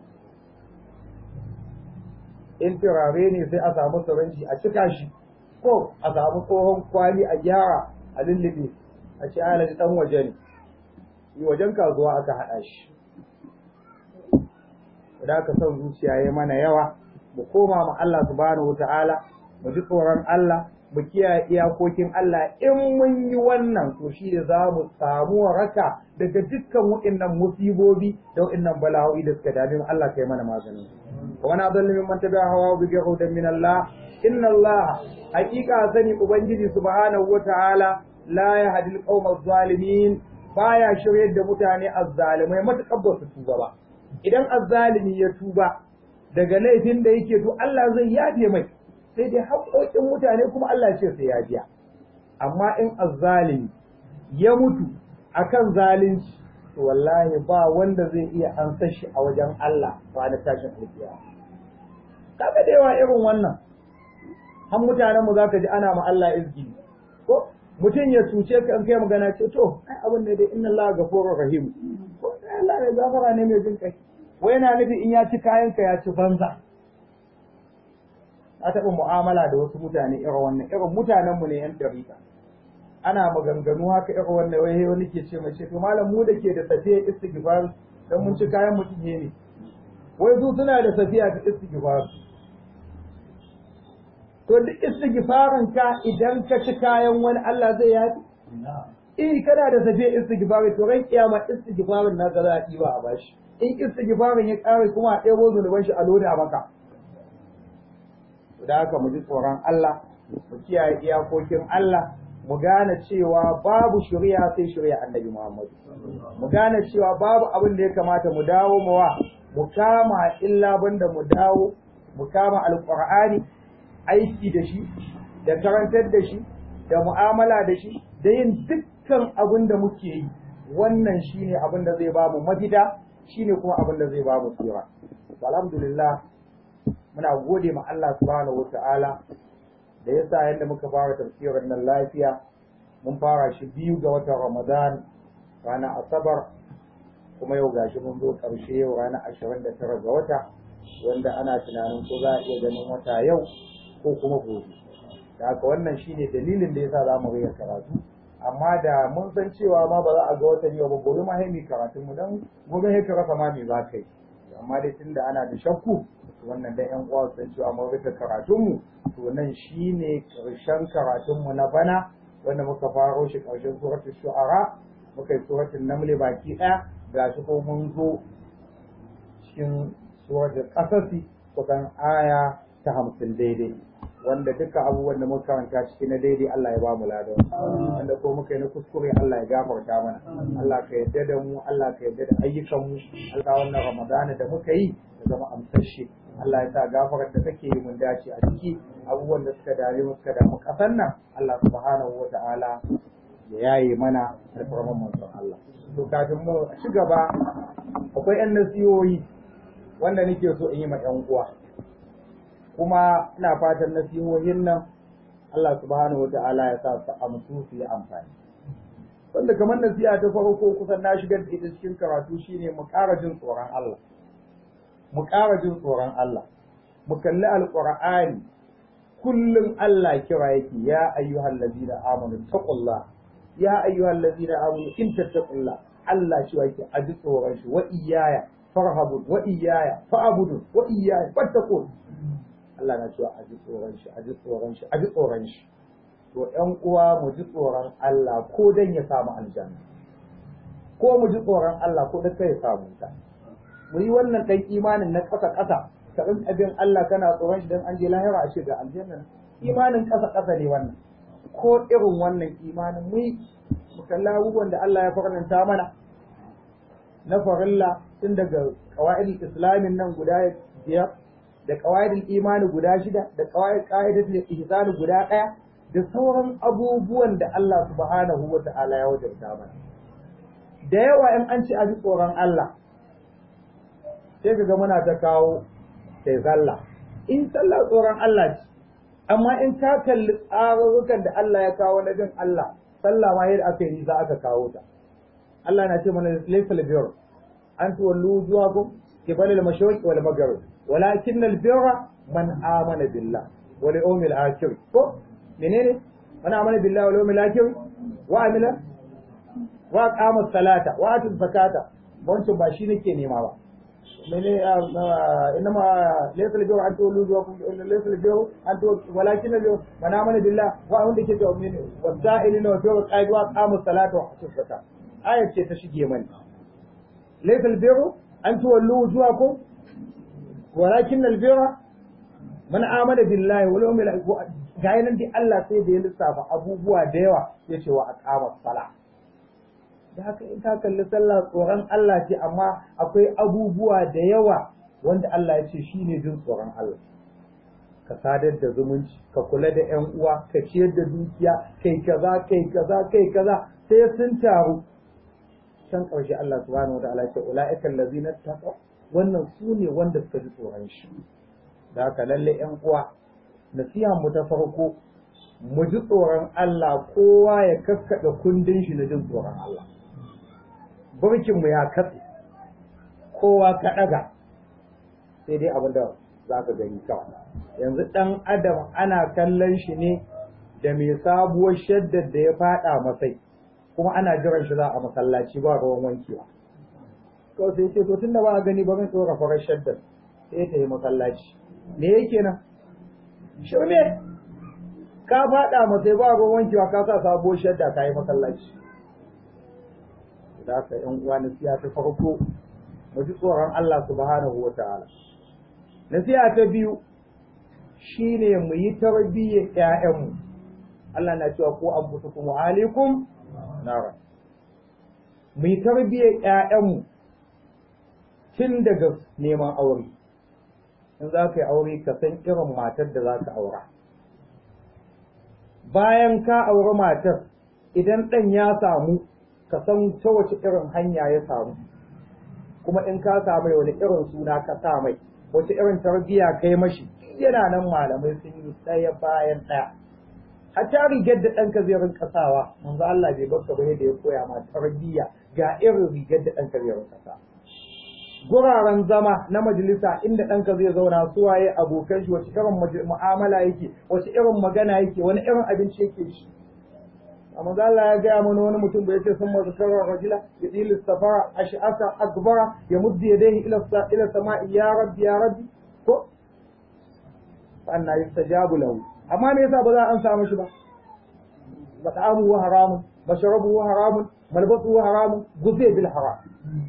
in turare ne sai a samu sirinji a cika shi ko a samu tsohon kwali a gyara a lullube a ce alaji dan waje ne yi wajen kasuwa aka haɗa shi da aka son zuciya ya mana yawa mu koma ma Allah subhanahu ta'ala mu ji tsoron Allah mu kiyaye iyakokin Allah in mun yi wannan to shi da za mu samu waraka daga dukkan waɗannan musibobi da waɗannan bala'o'i da suka dame mu Allah kai mana maganin wa man adallu mimman tabi'a hawa bi ghayri min Allah inna Allah haqiqa sani ubangiji subhanahu wata'ala la yahdi al-qawma adh-dhalimin baya shiryar da mutane azzalimai matakar ba su tuba ba idan azzalimi ya tuba daga laifin da yake to Allah zai yafe mai sai dai haƙoƙin mutane kuma Allah ce sai ya biya amma in azzalimi ya mutu akan zalunci to wallahi ba wanda zai iya ansa shi a wajen Allah ba na tashin alkiya kaga da yawa irin wannan har mutanen mu zaka ji ana ma Allah izgi ko mutum ya cuce ka in kai magana ce to ai abin da dai inna Allah ghafurur rahim ko Allah ne gafara ne mai jin kai wai yana nufi in ya ci kayan ka ya ci banza a taɓa mu'amala da wasu mutane irin wannan irin mutanen mu ne yan dariƙa ana maganganu haka irin wannan wai wani ke ce mai ce to malam mu da ke da safiya istighfar dan mun ci kayan mutum ne wai su suna da safiya ta istighfar to duk istighfarin ka idan ka ci kayan wani Allah zai yafi in kana da safiya istighfari to ran kiyama istighfarin naka za a ɗiba a bashi in istighfarin ya ƙare kuma a ɗebo zunuban shi a loda maka da haka mu ji tsoron Allah mu kiyaye iyakokin Allah mu gane cewa babu shari'a sai shari'a annabi Muhammad mu gane cewa babu abin da ya kamata mu dawo mawa mu kama illa banda mu dawo mu kama alqur'ani aiki da shi da karantar da shi da mu'amala da shi da yin dukkan abin da muke yi wannan shine abin da zai bamu mafita shine kuma abin da zai bamu tsira alhamdulillah muna gode ma Allah subhanahu wataala da yasa yadda muka fara tafsirin nan lafiya mun fara shi biyu ga watan Ramadan ranar Asabar kuma yau gashi mun zo ƙarshe yau ranar ashirin da tara ga wata wanda ana tunanin ko za a iya ganin wata yau ko kuma gobe da haka wannan shine dalilin da yasa za mu rage karatu amma da mun san cewa ma ba za a ga watan yau ba gobe ma sai karatun mu dan gobe sai ka rasa ma me za ka yi amma dai tunda ana da shakku wannan da yan uwa san cewa mun rika karatun mu to nan shine karshen karatun mu na bana wanda muka faro shi karshen suratul shu'ara muka yi suratul naml baki daya gashi ko mun zo cikin suratul qasasi kusan aya ta hamsin daidai wanda duka abubuwan da muka karanta ciki na daidai Allah ya ba mu ladan wanda ko muka yi na kuskure Allah ya gafarta mana Allah ka yarda da mu Allah ka yarda da ayyukan mu Allah wannan Ramadana da muka yi ya zama amsashe Allah ya sa gafarar da kake yi mun dace a ciki abubuwan da suka dare mu suka damu kasan nan Allah subhanahu wa ta'ala ya yaye mana alfarman manzon Allah to kafin mu ci gaba akwai yan nasihohi wanda nake so in yi ma yan uwa kuma ina fatan nasihohin nan Allah subhanahu wata'ala ya sa su amsu su yi amfani wanda kamar nasiha ta farko kusan na shigar da ita cikin karatu shine mu ƙara jin tsoron Allah mu ƙara jin tsoron Allah mu kalli alqur'ani kullum Allah kira yake ya ayyuhal ladina amanu taqullah ya ayyuhal ladina amanu in tattaqullah Allah shi yake a ji tsoron shi wa iyaya farhabun wa iyaya fa'budun wa iyaya fattaqun Allah na cewa a ji tsoron shi a ji tsoron shi a ji tsoron shi to ƴan uwa mu ji tsoron Allah ko dan ya samu aljanna ko mu ji tsoron Allah ko dan kai ya samu ta mu yi wannan dan imanin na ƙasa ƙasa ka rin abin Allah kana tsoron shi dan an je lahira a ce ga aljanna imanin ƙasa ƙasa ne wannan ko irin wannan imanin mu mu kalla abubuwan da Allah ya faranta mana na farilla tun daga qawaidul islamin nan guda biyar da qawaidul imani guda shida da qawaid qaidatul ihsan guda ɗaya da sauran abubuwan da Allah subhanahu wa ta'ala ya wajabta mana da yawa in an ci a ji tsoron Allah sai kaga muna ta kawo sai sallah in sallah tsoron Allah ce amma in ka kalli tsarurrukan da Allah ya kawo na jin Allah sallah ma yadda aka yi za aka kawo ta Allah na ce mana laysa al-birr an tuwallu wujuhakum qibala al-mashriq wal maghrib walakin al-birra man amana billah wal yawmil akhir ko menene man amana billah wal yawmil akhir wa amila wa qama salata wa atu zakata wancan ba shi nake nema ba mene inma laysa al-birra an tuwallu wujuhakum laysa al-birra an tuwallu walakin al-birra man amana billah wa wanda ke to mene wasa'ilina wa fi qaid wa qama salata wa atu zakata ayat ce ta shige mani laysa al-birra an tuwallu wujuhakum walakin al-birra man amana billahi wal yawmil akhir ga yanan dai Allah sai da ya lissafa abubuwa da yawa yace wa aqama sala da haka in ka kalli sallah tsoron Allah ce amma akwai abubuwa da yawa wanda Allah ya ce shine jin tsoron Allah ka sadar da zumunci ka kula da ƴan uwa ka ciyar da dukiya kai kaza kai kaza kai kaza sai sun taru can ƙarshe Allah subhanahu wa ta'ala ya ce ulaika allazina taqaw wannan su ne wanda suka ji tsoron shi da haka lalle ƴan uwa nasiha mu ta farko mu ji tsoron Allah kowa ya kakkaɗe kundin shi na jin tsoron Allah burkin mu ya katse kowa ka ɗaga sai dai abin da za ka gani kawai yanzu ɗan adam ana kallon shi ne da mai sabuwar shaddar da ya faɗa masai kuma ana jiran shi za a masallaci ba ruwan wankewa to sai ce to tunda ba a gani ba zan tsora farar shaddar sai ta yi masallaci me yake nan shirme ka faɗa masai ba ruwan wankewa ka sa sabuwar shadda ka yi masallaci da haka yan uwa nasiha ta farko mu ji tsoron Allah subhanahu wa ta'ala nasiha ta biyu shine mu yi tarbiyyar ƴaƴanmu Allah na cewa ko anfusukum wa alaikum nara mu yi tarbiyyar ƴaƴanmu tun daga neman aure in za ka yi aure ka san irin matar da za ka aura bayan ka auri matar idan ɗan ya samu ka san ta wace irin hanya ya samu kuma in ka samu wani irin suna ka sa mai wace irin tarbiyya kai mashi yana nan malamai sun yi ɗaya bayan ɗaya hatta rigar da ɗanka zai rinka sawa manzo Allah bai baka ba da ya koya ma tarbiyya ga irin rigar da ɗanka zai rinka sa guraren zama na majalisa inda ɗanka zai zauna su waye abokan shi wace irin mu'amala yake wace irin magana yake wani irin abinci yake shi amma Allah ya gaya mana wani mutum bai ce sun mazu karar rajula ya ɗili safara a sha'asa akbara ya muddi ya dai ila sama'i ya rabbi ya rabbi ko anna yustajabu lahu amma me yasa ba za a an samu shi ba mat'amu wa haramun mashrabu wa haramun malbasu wa haramun guze bil haram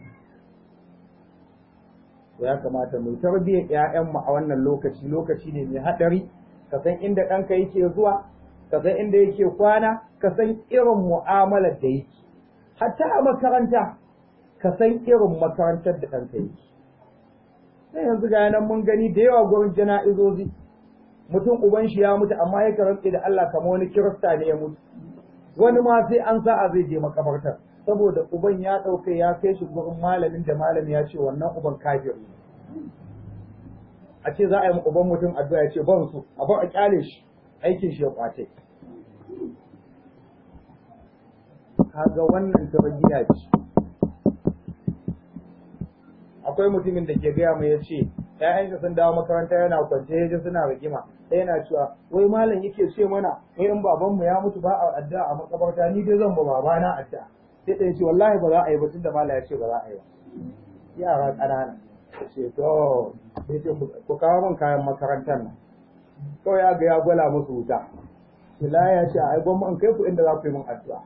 to ya kamata mu tarbiyyar ƴaƴanmu a wannan lokaci lokaci ne mai haɗari ka san inda ɗanka yake zuwa ka san inda yake kwana ka san irin mu'amalar da yake hatta a makaranta ka san irin makarantar da ɗanka yake sai yanzu ga nan mun gani da yawa gurin jana'izozi mutum uban shi ya mutu amma ya karanta da Allah kamar wani kirista ne ya mutu wani ma sai an sa'a zai je makabartar saboda uban ya ɗauke ya kai shi gurin malamin da malami ya ce wannan uban kafir ne a ce za a yi uban mutum addu'a ya ce ban su a bar a kyale shi aikin shi ya kwace kaga wannan tarbiyya ce akwai mutumin da ke gaya mai ya ce ‘ya'yansa sun dawo makaranta yana kwance ya ji suna rigima sai yana cewa wai malam yake ce mana wai in babanmu ya mutu ba a addu'a a makabarta ni dai zan ba babana addu'a sai ɗaya ce wallahi ba za a yi ba tunda malam ya ce ba za a yi ba yara ƙanana ce to sai ce ku kawo min kayan makarantar nan kawai ya ga ya gwala musu wuta Kila ya ce ai gwamma in kai ku inda za ku yi min addu'a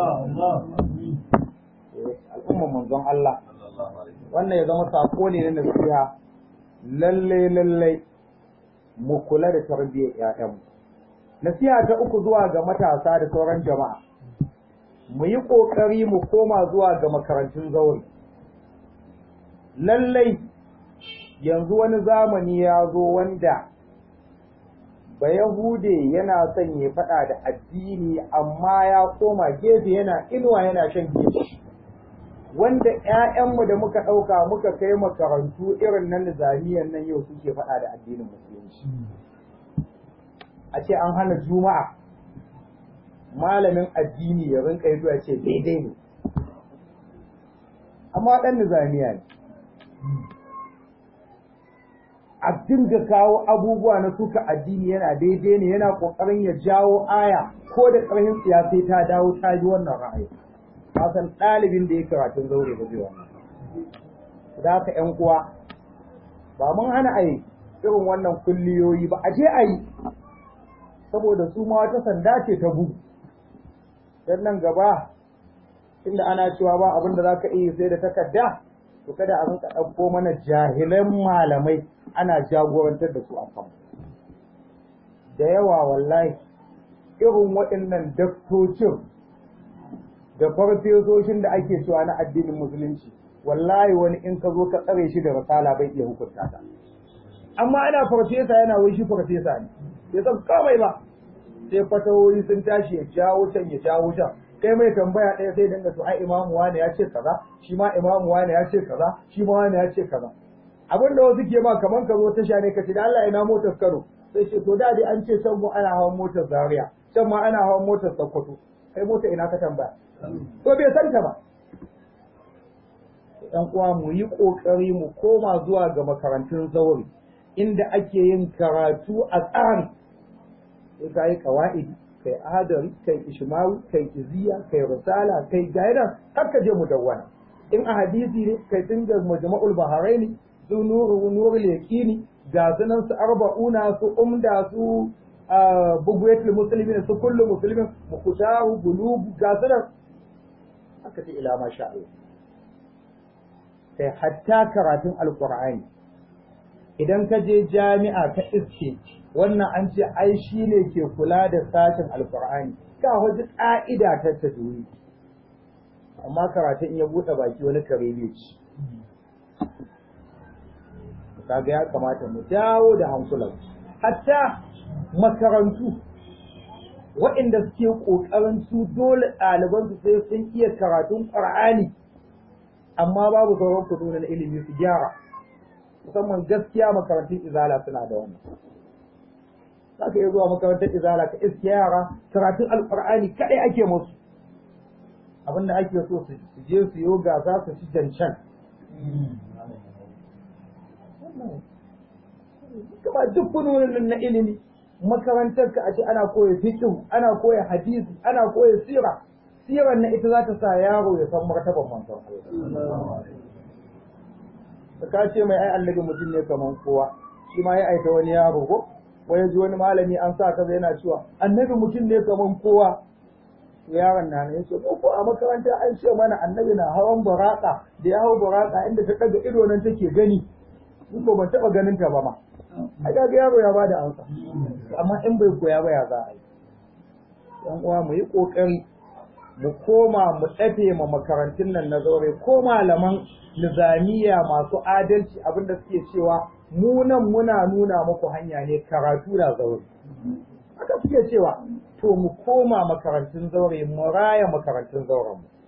al'umman manzon Allah wannan ya zama sako ne na nasiha lalle lalle mu kula da tarbiyyar ƴaƴanmu nasiha ta uku zuwa ga matasa da sauran jama'a mu yi ƙoƙari mu koma zuwa ga makarantun zaure lallai yanzu wani zamani ya zo wanda ba Yahude yana son ya faɗa da addini amma ya koma gefe yana inuwa yana shan gefe wanda ‘ya'yanmu da muka ɗauka muka kai makarantu irin na nizamiyan nan yau suke faɗa da addinin musulunci a ce an hana juma'a malamin addini ya rinka yi zuwa ce daidai ne amma ɗan nizamiya ne a dinga kawo abubuwa na suka addini yana daidai ne yana ƙoƙarin ya jawo aya ko da ƙarfin siyasai ta dawo ta bi wannan ra'ayi san ɗalibin da ya karatun zaure ba zai wannan da haka ƴan uwa ba mun hana a yi irin wannan kulliyoyi ba a je a yi saboda su ma wata sanda ce ta bugu dan nan gaba inda ana cewa ba abin da zaka iya sai da takarda to kada a rinka ɗauko mana jahilan malamai ana jagorantar da su a kan da yawa wallahi irin waɗannan daktocin da farfesoshin da ake cewa na addinin musulunci wallahi wani in ka zo ka tsare shi da risala bai iya hukunta ta amma ana farfesa yana wai shi farfesa ne bai san komai ba sai fatawoyi sun tashi ya jawo can ya jawo can kai mai tambaya ɗaya sai dinga to ai imamu wane ya ce kaza shi ma imamu wane ya ce kaza shi ma wane ya ce kaza abin da wasu ke ma kaman ka zo tasha ne ka ce da Allah ina motar Kano sai ce to da dai an ce can mu ana hawan motar Zaria can ma ana hawan motar Sokoto kai mota ina ka tambaya to bai san ta ba ɗan uwa mu yi ƙoƙari mu koma zuwa ga makarantun zauri inda ake yin karatu a tsari sai ka yi kawa'idi kai adari kai ishmawi kai iziya kai risala kai gaidan har ka je mudawwana in a hadisi ne kai tun da majma'ul baharaini su nuru nurul yaqini ga sunan su arba'una su umda su bugwatul muslimin su kullu muslimin mukutahu bulugu ga sunan haka ce ila ma sha Allah kai hatta karatun alqur'ani idan ka je jami'a ka iske wannan an ce ai shi ne ke kula da sashen alkur'ani ka wajen ƙa'ida ta tajwid amma karatun ya buɗe baki wani kare ne ci kaga ya kamata mu dawo da hankulan hatta makarantu waɗanda suke ƙoƙarin su dole ɗaliban su sai sun iya karatun ƙur'ani amma babu sauran kudu na ilimi su gyara musamman gaskiya makarantun izala suna da wannan za ka iya zuwa makarantar izala ka iske yara karatun alkur'ani kaɗai ake musu abinda ake so su je su yi gasa su ci cancan kuma duk funonin na ilimi makarantar ka a ce ana koya fiqh ana koya hadisi ana koya sira siran na ita za ta sa yaro ya san martaban manzon Allah ka ce mai ai annabi mutum ne kaman kowa shi ma ya aika wani yaro ko wai ji wani malami an sa kaza yana cewa annabi mutum ne kaman kowa yaron na ne yace ko a makaranta an ce mana annabi na hawan buraka da ya hau buraka inda ta daga ido nan take gani ni ko ban taba ganin ta ba ma ai ga yaro ya bada amsa amma in bai koya ba ya za a yi yan uwa mu yi kokari mu koma mu tsafe ma makarantun nan na zaure ko malaman nizamiya masu adalci abinda suke cewa mu nan muna nuna muku hanya ne karatu da zaure haka suke cewa to mu koma makarantun zaure mu raya makarantun zauren mu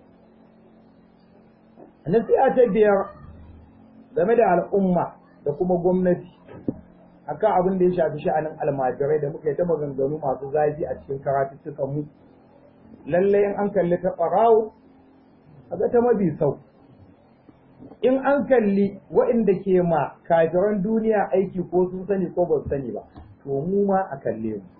nasiha ta biyar game da al'umma da kuma gwamnati akan abin da ya shafi sha'anin almajirai da muka yi ta maganganu masu zafi a cikin karatuttukan mu lallai in an kalli ta ɓarawo a ga ta mabi sau in an kalli waɗanda ke ma kafiran duniya aiki ko sun sani ko ba su sani ba to mu ma a kalle mu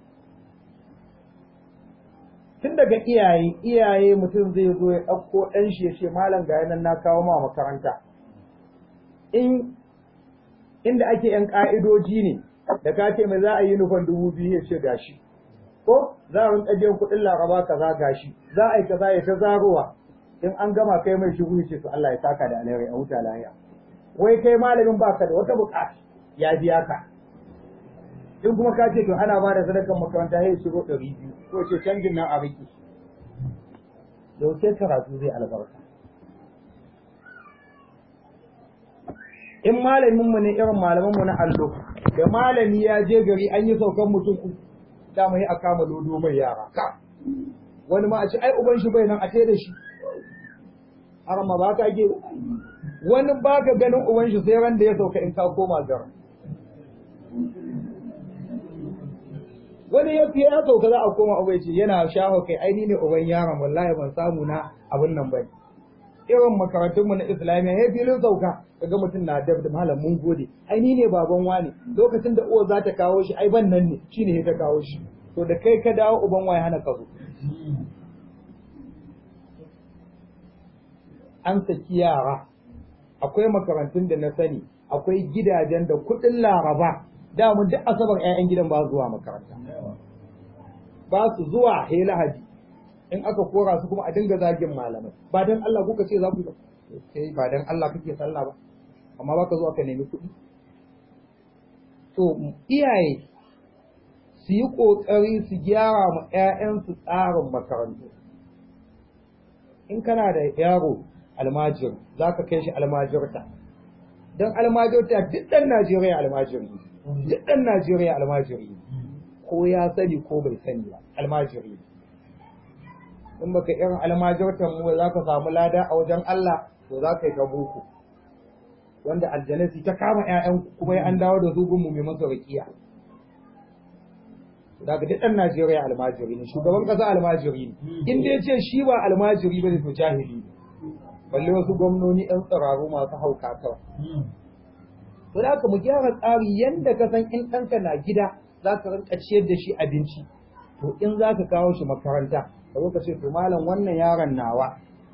tun daga iyaye iyaye mutum zai zo ya ɗauko ɗan shi ya ce malam ga yanan na kawo ma makaranta in inda ake yan ƙa'idoji ne da ka ce mai za a yi nufan dubu biyu ya ce gashi ko za a rinka biyan kuɗin laraba kaza gashi za a yi kaza ya ta zarowa in an gama kai mai shigo ya ce to Allah ya saka da alheri a huta lahiya wai kai malamin baka da wata buƙata ya biya ka in kuma ka ce to ana ba da sadakan makaranta ya shigo ɗari biyu ko ce canjin nan a riki yaushe karatu zai albarka in malamin mu ne irin malaman mu na allo da malami ya je gari an yi saukan mutum uku da mai a kama lodo mai yara ka wani ma a ce ai uban shi bai nan a ce da shi har ma ba ka ge wani ba ka ganin uban shi sai ran da ya sauka in ka koma gara wani ya fiye ya sauka za a koma uban ce yana shaho kai ai ni ne uban yaron wallahi ban samu na abin nan bane irin makarantunmu na islamiyya ya filin sauka kaga mutum na dab da malam mun gode ai ni ne baban wani lokacin da uwa za ta kawo shi ai ban nan ne shine ta kawo shi to da kai ka dawo uban waye hana ka zo an saki yara akwai makarantun da na sani akwai gidajen da kuɗin laraba da mun duk asabar 'ya'yan gidan ba zuwa makaranta ba su zuwa he lahadi in aka kora su kuma a dinga zagin malamai ba dan Allah kuka ce za ku kai ba dan Allah kake sallah ba amma baka zo aka nemi kuɗi to iyaye su yi ƙoƙari su gyara ma 'ya'yansu tsarin makarantu in kana da yaro almajir za ka kai shi almajirta don almajirta duk ɗan Najeriya almajiri duk ɗan Najeriya almajiri ko ya sani ko bai sani ba almajiri in baka irin almajirtan mu za ka samu lada a wajen Allah to za ka yi ta boko wanda aljanasi ta kama ƴaƴan kuma ya an dawo da su gunmu mai masa rakiya daga duk ɗan Najeriya almajiri ne shugaban ƙasa almajiri ne in dai ce shi ba almajiri ba ne to jahili ne balle wasu gwamnoni ɗan tsiraru masu hauka kawai to da mu gyara tsari yanda ka san in ɗanka na gida za ka rinka ciyar da shi abinci to in za ka kawo shi makaranta ka zo ka ce to malam wannan yaron nawa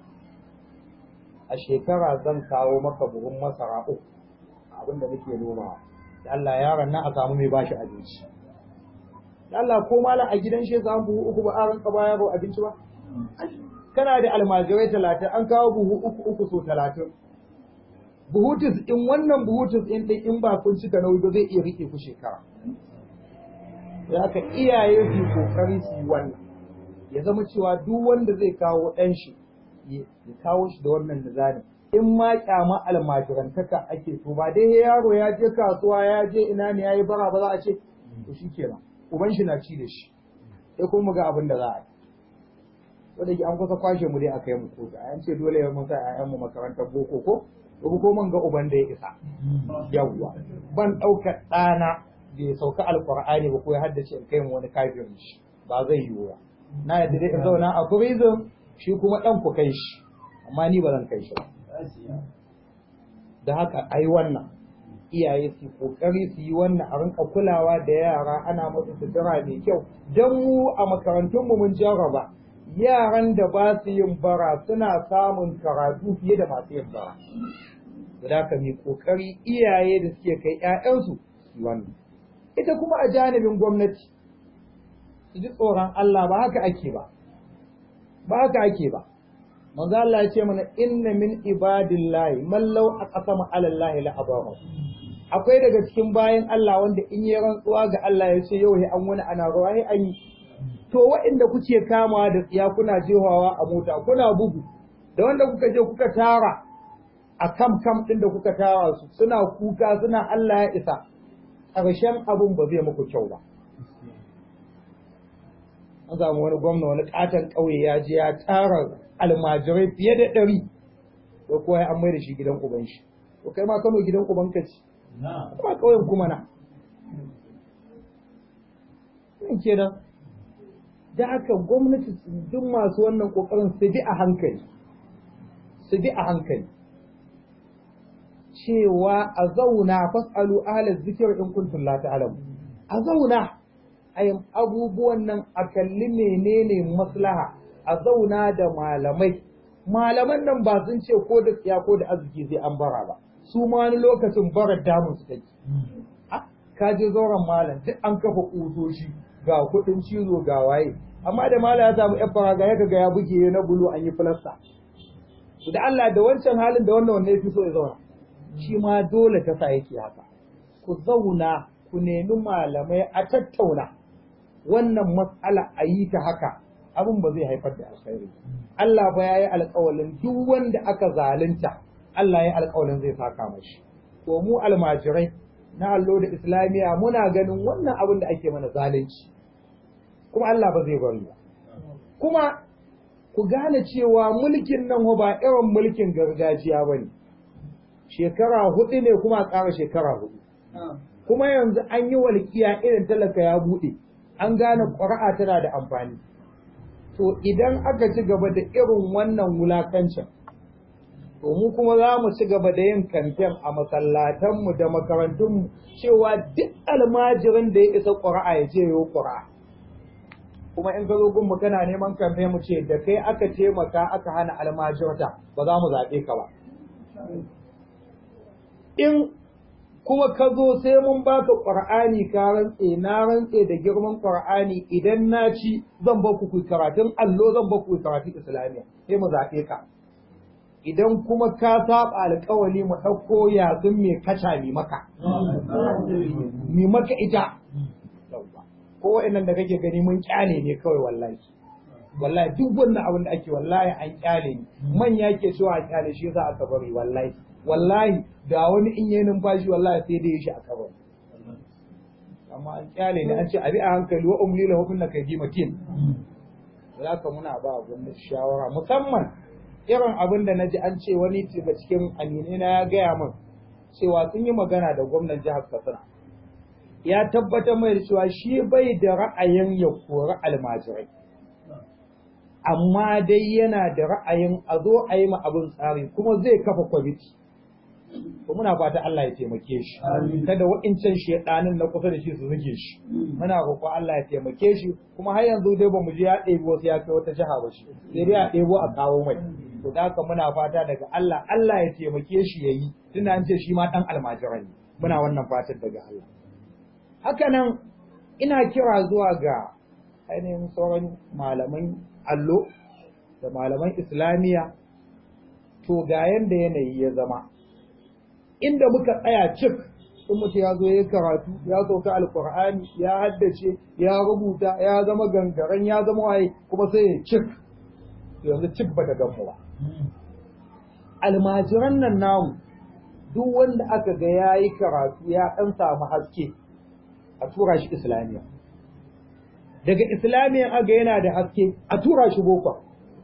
a shekara zan kawo maka buhun masara uku abin da nake nomawa da Allah yaron nan a samu mai bashi abinci da Allah ko malam a gidan shi samu buhu uku ba a ranka baya ba abinci ba kana da almajirai talatin an kawo buhu uku uku so talatin buhutus in wannan buhutus in ɗin in ba kun cika nauyi ba zai iya rike ku shekara ya ka iyaye su kokari su yi wannan ya zama cewa duk wanda zai kawo ɗan shi ya kawo shi da wannan nizami in ma kyama almajirantaka ake to ba dai yaro ya je kasuwa ya je ina ne yayi bara ba za a ce to shi kenan uban shi na ci da shi sai kuma ga abin da za a yi wanda ke an kusa kwashe mu dai aka yi mu kotu an ce dole ya mun sa ƴaƴan mu makarantar boko ko ko ko man ga uban da ya isa yawwa ban ɗaukar ɗana da ya sauka alqur'ani ba ko ya haddace in kai mu wani kafirin shi ba zai yiwu ba na yadda dai in zauna a prison shi kuma ɗan ku kai shi amma ni ba zan kai shi ba da haka ai wannan iyaye su kokari su yi wannan a rinka kulawa da yara ana musu sutura mai kyau don mu a makarantunmu mun jarraba yaran da ba su yin bara suna samun karatu fiye da masu yin bara da ka mai kokari iyaye da suke kai 'ya'yansu su wannan ita kuma a janibin gwamnati su ji tsoron Allah ba haka ake ba ba haka ake ba manzo Allah ya ce mana inna min ibadillahi man law aqsama ala Allah la abahu akwai daga cikin bayan Allah wanda in yi rantsuwa ga Allah ya ce yau an wani ana ruwa ai an yi to waɗanda kuke kamawa da tsiya kuna jehawa a mota kuna bugu da wanda kuka je kuka tara a kam kam ɗin da kuka tara su suna kuka suna Allah ya isa ƙarshen abun ba zai muku kyau ba an samu wani gwamna wani katon ƙauye ya je ya tara almajirai fiye da ɗari ko kuwa ya an mai da shi gidan uban shi to kai ma kano gidan uban ka ci kuma ƙauyen kuma na in kenan da haka gwamnati duk masu wannan ƙoƙarin su bi a hankali su bi a hankali cewa a zauna fasalu ahla zikir in kuntum la ta'lamu a zauna ayin abubuwan nan a kalli menene maslaha a zauna da malamai malaman nan ba sun ce ko da tsiya ko da arziki sai an bara ba su ma wani lokacin bara damun su take ka je zauren malam duk an kafa kusoshi ga kuɗin cizo ga waye amma da malam ya samu yan faraga ya ga ya buge na bulu an yi filasta da Allah da wancan halin da wannan wanne fi so ya zauna shi ma dole ta sa yake haka ku zauna ku nemi malamai a tattauna wannan matsala a yi ta haka abin ba zai haifar da alkhairi Allah ba ya yi alkawalin duk wanda aka zalunta Allah ya yi alkawalin zai saka mashi to mu almajirai na allo da islamiya muna ganin wannan abin da ake mana zalunci kuma Allah ba zai bari ba kuma ku gane cewa mulkin nan ba irin mulkin gargajiya ba ne shekara hudu ne kuma a ƙara shekara hudu kuma yanzu an yi walƙiya irin talaka ya buɗe an gane ƙuri'a tana da amfani to idan aka ci gaba da irin wannan wulakancin to mu kuma za mu ci gaba da yin kamfen a masallatanmu da makarantunmu cewa duk almajirin da ya isa ƙuri'a ya ce yau ƙuri'a kuma in ka zo gunmu kana neman kamfen mu ce da kai aka taimaka aka hana almajirta ba za mu zaɓe ka ba in kuma ka zo sai mun baka Qur'ani ka rantse na rantse da girman Qur'ani idan na ci zan ba ku karatun allo zan ba ku karatun islamiya sai mu zaɓe ka idan kuma ka saba alƙawali mu ɗauko yazun mai kaca mi maka mi maka ita ko wa'annan da kake gani mun kyale ne kawai wallahi wallahi duk wannan abin da ake wallahi an kyale ne manya ke cewa a kyale shi za aka bari wallahi wallahi da wani in yi numfashi wallahi sai dai shi a kabar amma an kyale ne an ce abi a hankali wa umli lahu kunna kaydi matin zaka muna ba gwamnati shawara musamman irin abin da naji an ce wani daga cikin aminai na ya gaya min cewa sun yi magana da gwamnan jihar Katsina ya tabbatar mai da cewa shi bai da ra'ayin ya kori almajirai amma dai yana da ra'ayin a zo a yi ma abin tsari kuma zai kafa kwamiti to muna fata Allah ya taimake shi kada wa'incan shedanin na kusa da shi su zuge shi muna roƙo Allah ya taimake shi kuma har yanzu dai bamu je ya ɗebi wasu ya kai wata jiha ba shi sai dai a ɗebo a kawo mai to da haka muna fata daga Allah Allah ya taimake shi yayi tunda an ce shi ma dan almajira ne muna wannan fatan daga Allah haka nan ina kira zuwa ga ainihin sauran malaman allo da malaman islamiyya to ga yanda yanayi ya zama inda muka tsaya cik in mutum ya zo ya karatu ya sauka alkur'ani ya haddace ya rubuta ya zama gangaren ya zama waye kuma sai ya cik yanzu cik ba da gamu ba almajiran nan namu duk wanda aka ga ya yi karatu ya ɗan samu haske a tura shi islamiyya daga islamiyya aga yana da haske a tura shi boko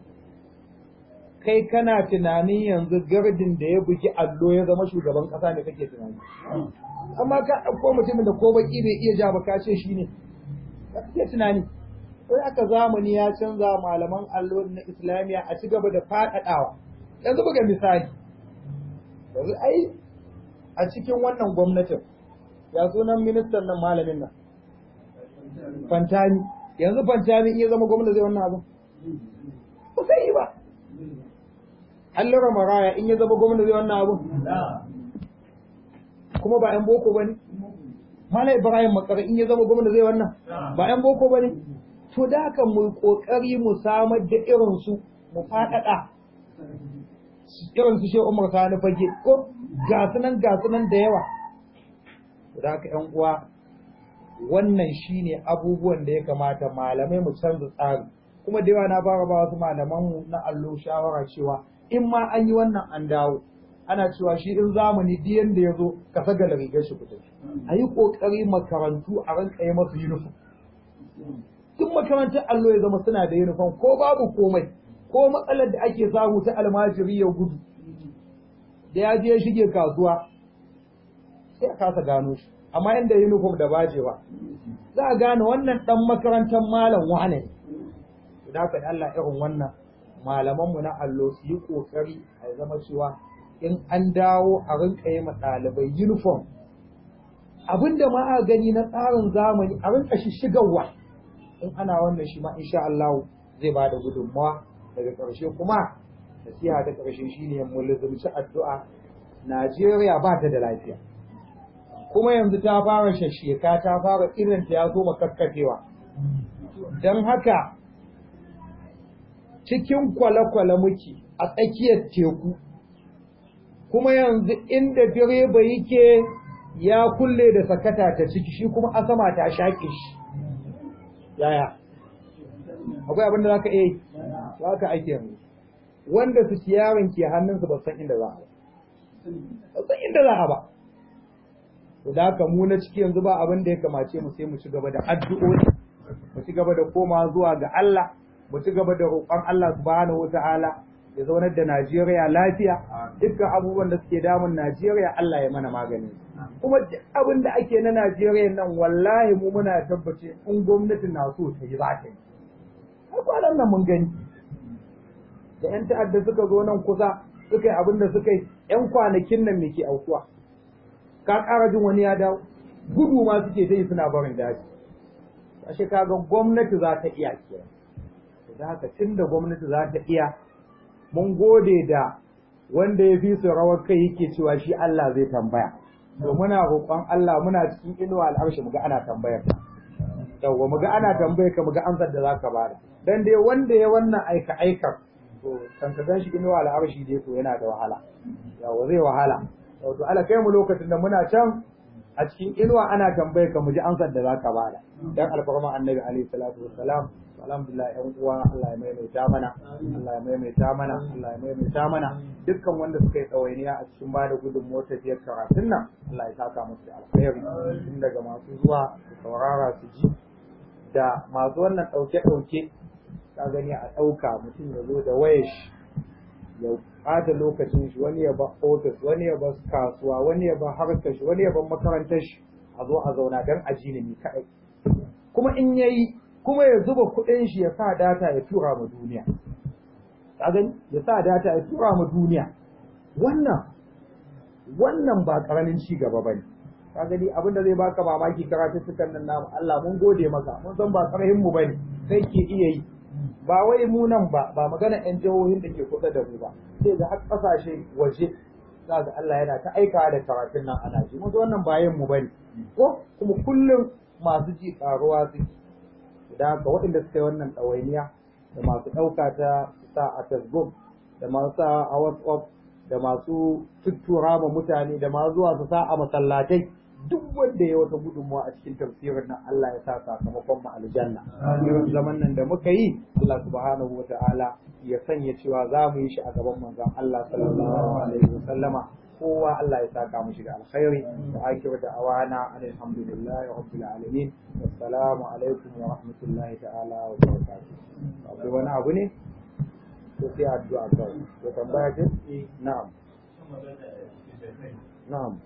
kai kana tunanin yanzu gardin da ya bugi allo ya zama shugaban kasa ne kake tunani amma ka ɗauko mutumin da ko baki bai iya ja ba ka ce shi ne ka kake tunani sai aka zamani ya canza malaman allo na islamiyya a ci gaba da faɗaɗawa yanzu buga misali yanzu ai a cikin wannan gwamnatin ya sunan ministan nan malamin nan fantani yanzu fantani iya zama gwamna zai wannan abin ba sai yi ba allura maraya in ya zama gwamna zai wannan abin kuma ba yan boko ba ne Malam Ibrahim Makara in ya zama gwamna zai wannan ba yan boko ba ne to da haka mu kokari mu samar da irin su mu faɗaɗa irin su Shehu Umar Sani fage ko ga sunan ga sunan da yawa to da haka ƴan uwa wannan shine abubuwan da ya kamata malamai mu canza tsari kuma da yawa na fara ba wasu malaman mu na allo shawara cewa in ma an yi wannan an dawo ana cewa shi in zamani duk yanda ya zo ka sagala rigar shi kuta a yi ƙoƙari makarantu a ranka yi masu yunifom duk makarantar allo ya zama suna da yunifom ko babu komai ko matsalar da ake samu ta almajiri ya gudu da ya je ya shige kasuwa sai a kasa gano shi amma inda yunifom da bajewa za a gane wannan dan makarantar malam wane ne da haka Allah irin wannan malamanmu na allo su yi kokari a zama cewa in an dawo a rinka yi ma ɗalibai uniform abinda ma a gani na tsarin zamani a rinka shigarwa in ana wannan shi ma insha Allah zai ba da gudunmawa daga ƙarshe kuma nasiha ta ƙarshe shine mu lizumci addu'a Najeriya ba ta da lafiya kuma yanzu ta fara shasheka ta fara irin ta ya zo makakkafewa don haka cikin kwale-kwale muke a tsakiyar teku kuma yanzu inda direba yake ya kulle da sakata ta ciki shi kuma asama ta shaƙe shi yaya akwai abin da za ka iya yi za ka ake yanzu wanda su ciyarin ke hannunsu ba san inda za a ba ba san inda za a ba to da haka mu na ciki yanzu ba abin da ya kamace mu sai mu ci gaba da addu'o'i mu ci gaba da koma zuwa ga Allah mu ci gaba da roƙon Allah subhanahu wataala ya zaunar da Najeriya lafiya dukkan abubuwan da suke damun Najeriya Allah ya mana magani kuma abin da ake na Najeriya nan wallahi mu muna tabbace in gwamnati na so ta yi za ta yi har kwanan nan mun gani da yan ta'adda suka zo nan kusa suka yi abin da suka yi yan kwanakin nan me ke aukuwa ka ƙara jin wani ya dawo gudu ma suke ta yi suna barin daji ashe kaga gwamnati za ta iya kenan da haka tunda gwamnati za ta iya mun gode da wanda ya fi su rawar kai yake cewa shi Allah zai tambaya to muna roƙon Allah muna cikin inuwa al'arshi muga ana tambayar ka yawwa muga ana tambayar ka muga ansar da zaka bada dan dai wanda ya wannan aika aikar to kan ka shi inuwa al'arshi dai to yana da wahala yawa zai wahala to Allah kai mu lokacin da muna can a cikin inuwa ana tambayar ka mu ji ansar da zaka bada dan alfarma annabi alaihi salatu wassalam alhamdulillah yan uwa Allah ya maimaita mana Allah ya maimaita mana Allah ya maimaita mana dukkan wanda suka yi tsawainiya a cikin bada gudunmuwar tafiyar karatun nan Allah ya saka musu da alkhairi tun daga masu zuwa su saurara su ji da masu wannan ɗauke-ɗauke ka gani a ɗauka mutum ya zo da wayar shi ya ɓata lokacin shi wani ya ba ofis wani ya ba kasuwa wani ya ba harkar shi wani ya ba makarantar shi a zo a zauna don a ji ni kaɗai kuma in yayi kuma ya zuba kuɗin shi ya sa data ya tura ma duniya ka gani ya sa data ya tura ma duniya wannan wannan ba karamin ci gaba bane ka gani abin da zai baka mamaki karatuttukan nan namu Allah mun gode maka mun san ba karahin mu bane sai ke iya yi ba wai mu nan ba ba magana yan jihohin da ke kuɗa da mu ba sai ga har ƙasashe waje za ga Allah yana ta aika da karatun nan ana ji mun wannan bayan mu bane ko kuma kullum masu ji karuwa suke da haka waɗanda suka yi wannan ɗawainiya da masu ɗauka ta sa a facebook da masu sa a whatsapp da masu tuttura ma mutane da masu zuwa su sa a masallatai duk wanda ya wata gudunmawa a cikin tafsirin nan Allah ya sa sakamakon mu aljanna irin zaman nan da muka yi Allah subhanahu wa ta'ala ya sanya cewa za mu yi shi a gaban manzon Allah sallallahu alaihi wa sallama kowa Allah ya saka mu shiga alkhairi da akiru da awana alhamdulillahi rabbil alamin assalamu alaikum wa rahmatullahi ta'ala wa barakatuh akwai wani abu ne to sai addu'a kawai to tambaya ce na'am na'am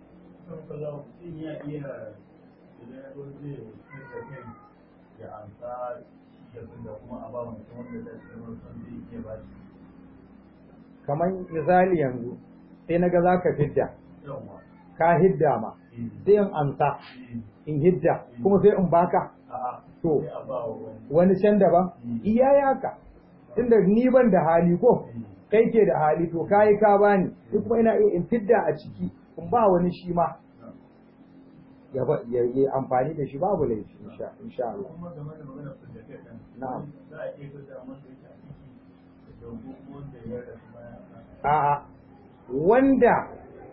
ya amsa da kuma a ba mutum wanda da son zai iya ba shi kamar misali yanzu sai na ga za ka fidda ka hidda ma sai in ansa in hidda kuma sai in baka to wani can daban iya yaka tunda ni ban da hali ko kai ke da hali to kai ka bani ni kuma ina iya in fidda a ciki in ba wani shi ma ya yi amfani da shi babu laifi insha Allah na'am a'a wanda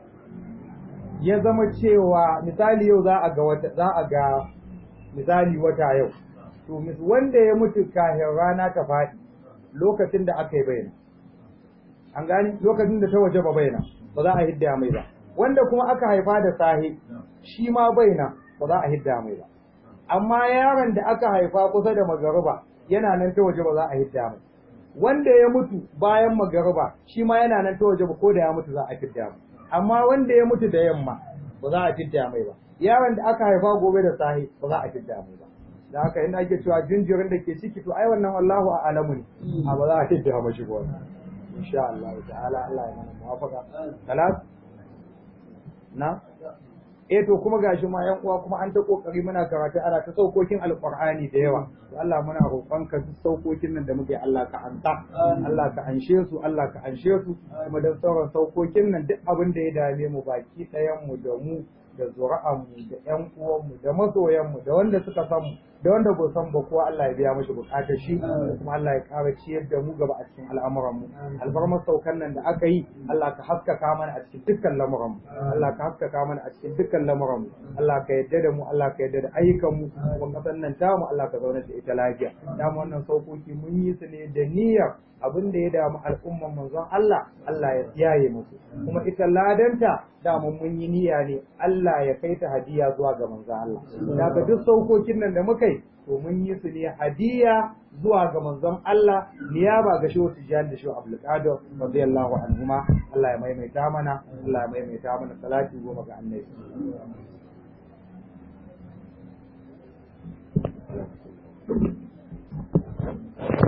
ya zama cewa misali yau za a ga wata za a ga misali wata yau to wanda ya mutu kafin rana ta faɗi lokacin da aka yi bayyana an gani lokacin da ta waje ba bayyana ba za a hidda mai ba wanda kuma aka haifa da sahi shi ma bayyana ba za a hidda mai ba amma yaron da aka haifa kusa da magariba yana nan ta waje ba za a hidda mai wanda ya mutu bayan magariba shi ma yana nan ta waje ba ko da ya mutu za a fidda mai amma wanda ya mutu da yamma ba za a fidda mai ba yaron da aka haifa gobe da sahi ba za a fidda mai ba da haka ina ake cewa jinjirin da ke ciki to ai wannan wallahu a'lamu ne a ba za a fidda mashi ba insha Allah ta'ala Allah ya mana muwafaqa salat na eh to kuma gashi ma yan uwa kuma an ta kokari muna karatu ana ta saukokin alqur'ani da yawa to Allah muna roƙon ka duk saukokin nan da muke Allah ka anta Allah ka anshe su Allah ka anshe su kuma dan sauran saukokin nan duk abin da ya dame mu baki ɗayan mu da mu da zuri'an mu da ƴan uwan mu da masoyan mu da wanda suka san mu da wanda ba san ba kowa Allah ya biya mashi bukatar shi kuma Allah ya ƙara ciyar da mu gaba a cikin al'amuran mu alfarmar saukan nan da aka yi Allah ka haskaka mana a cikin dukkan lamuran mu Allah ka haskaka mana a cikin dukkan lamuran mu Allah ka yadda da mu Allah ka yadda da ayyukan mu kuma kasan nan tamu Allah ka zauna da ita lafiya damu wannan saukoki mun yi su ne da niyyar abin da ya damu al'umman manzon Allah Allah ya tsiyaye musu kuma ita ladanta dama mun yi niyya ne Allah ya kai ta hadiya zuwa ga manzon Allah daga duk saukokin nan da muka yi to mun yi su ne hadiya zuwa ga manzon Allah niyaba ga shehu Tijjani da shehu Abdul Qadir radiyallahu anhuma Allah ya maimaita mana Allah ya maimaita mana salati goma ga annabi Thank you.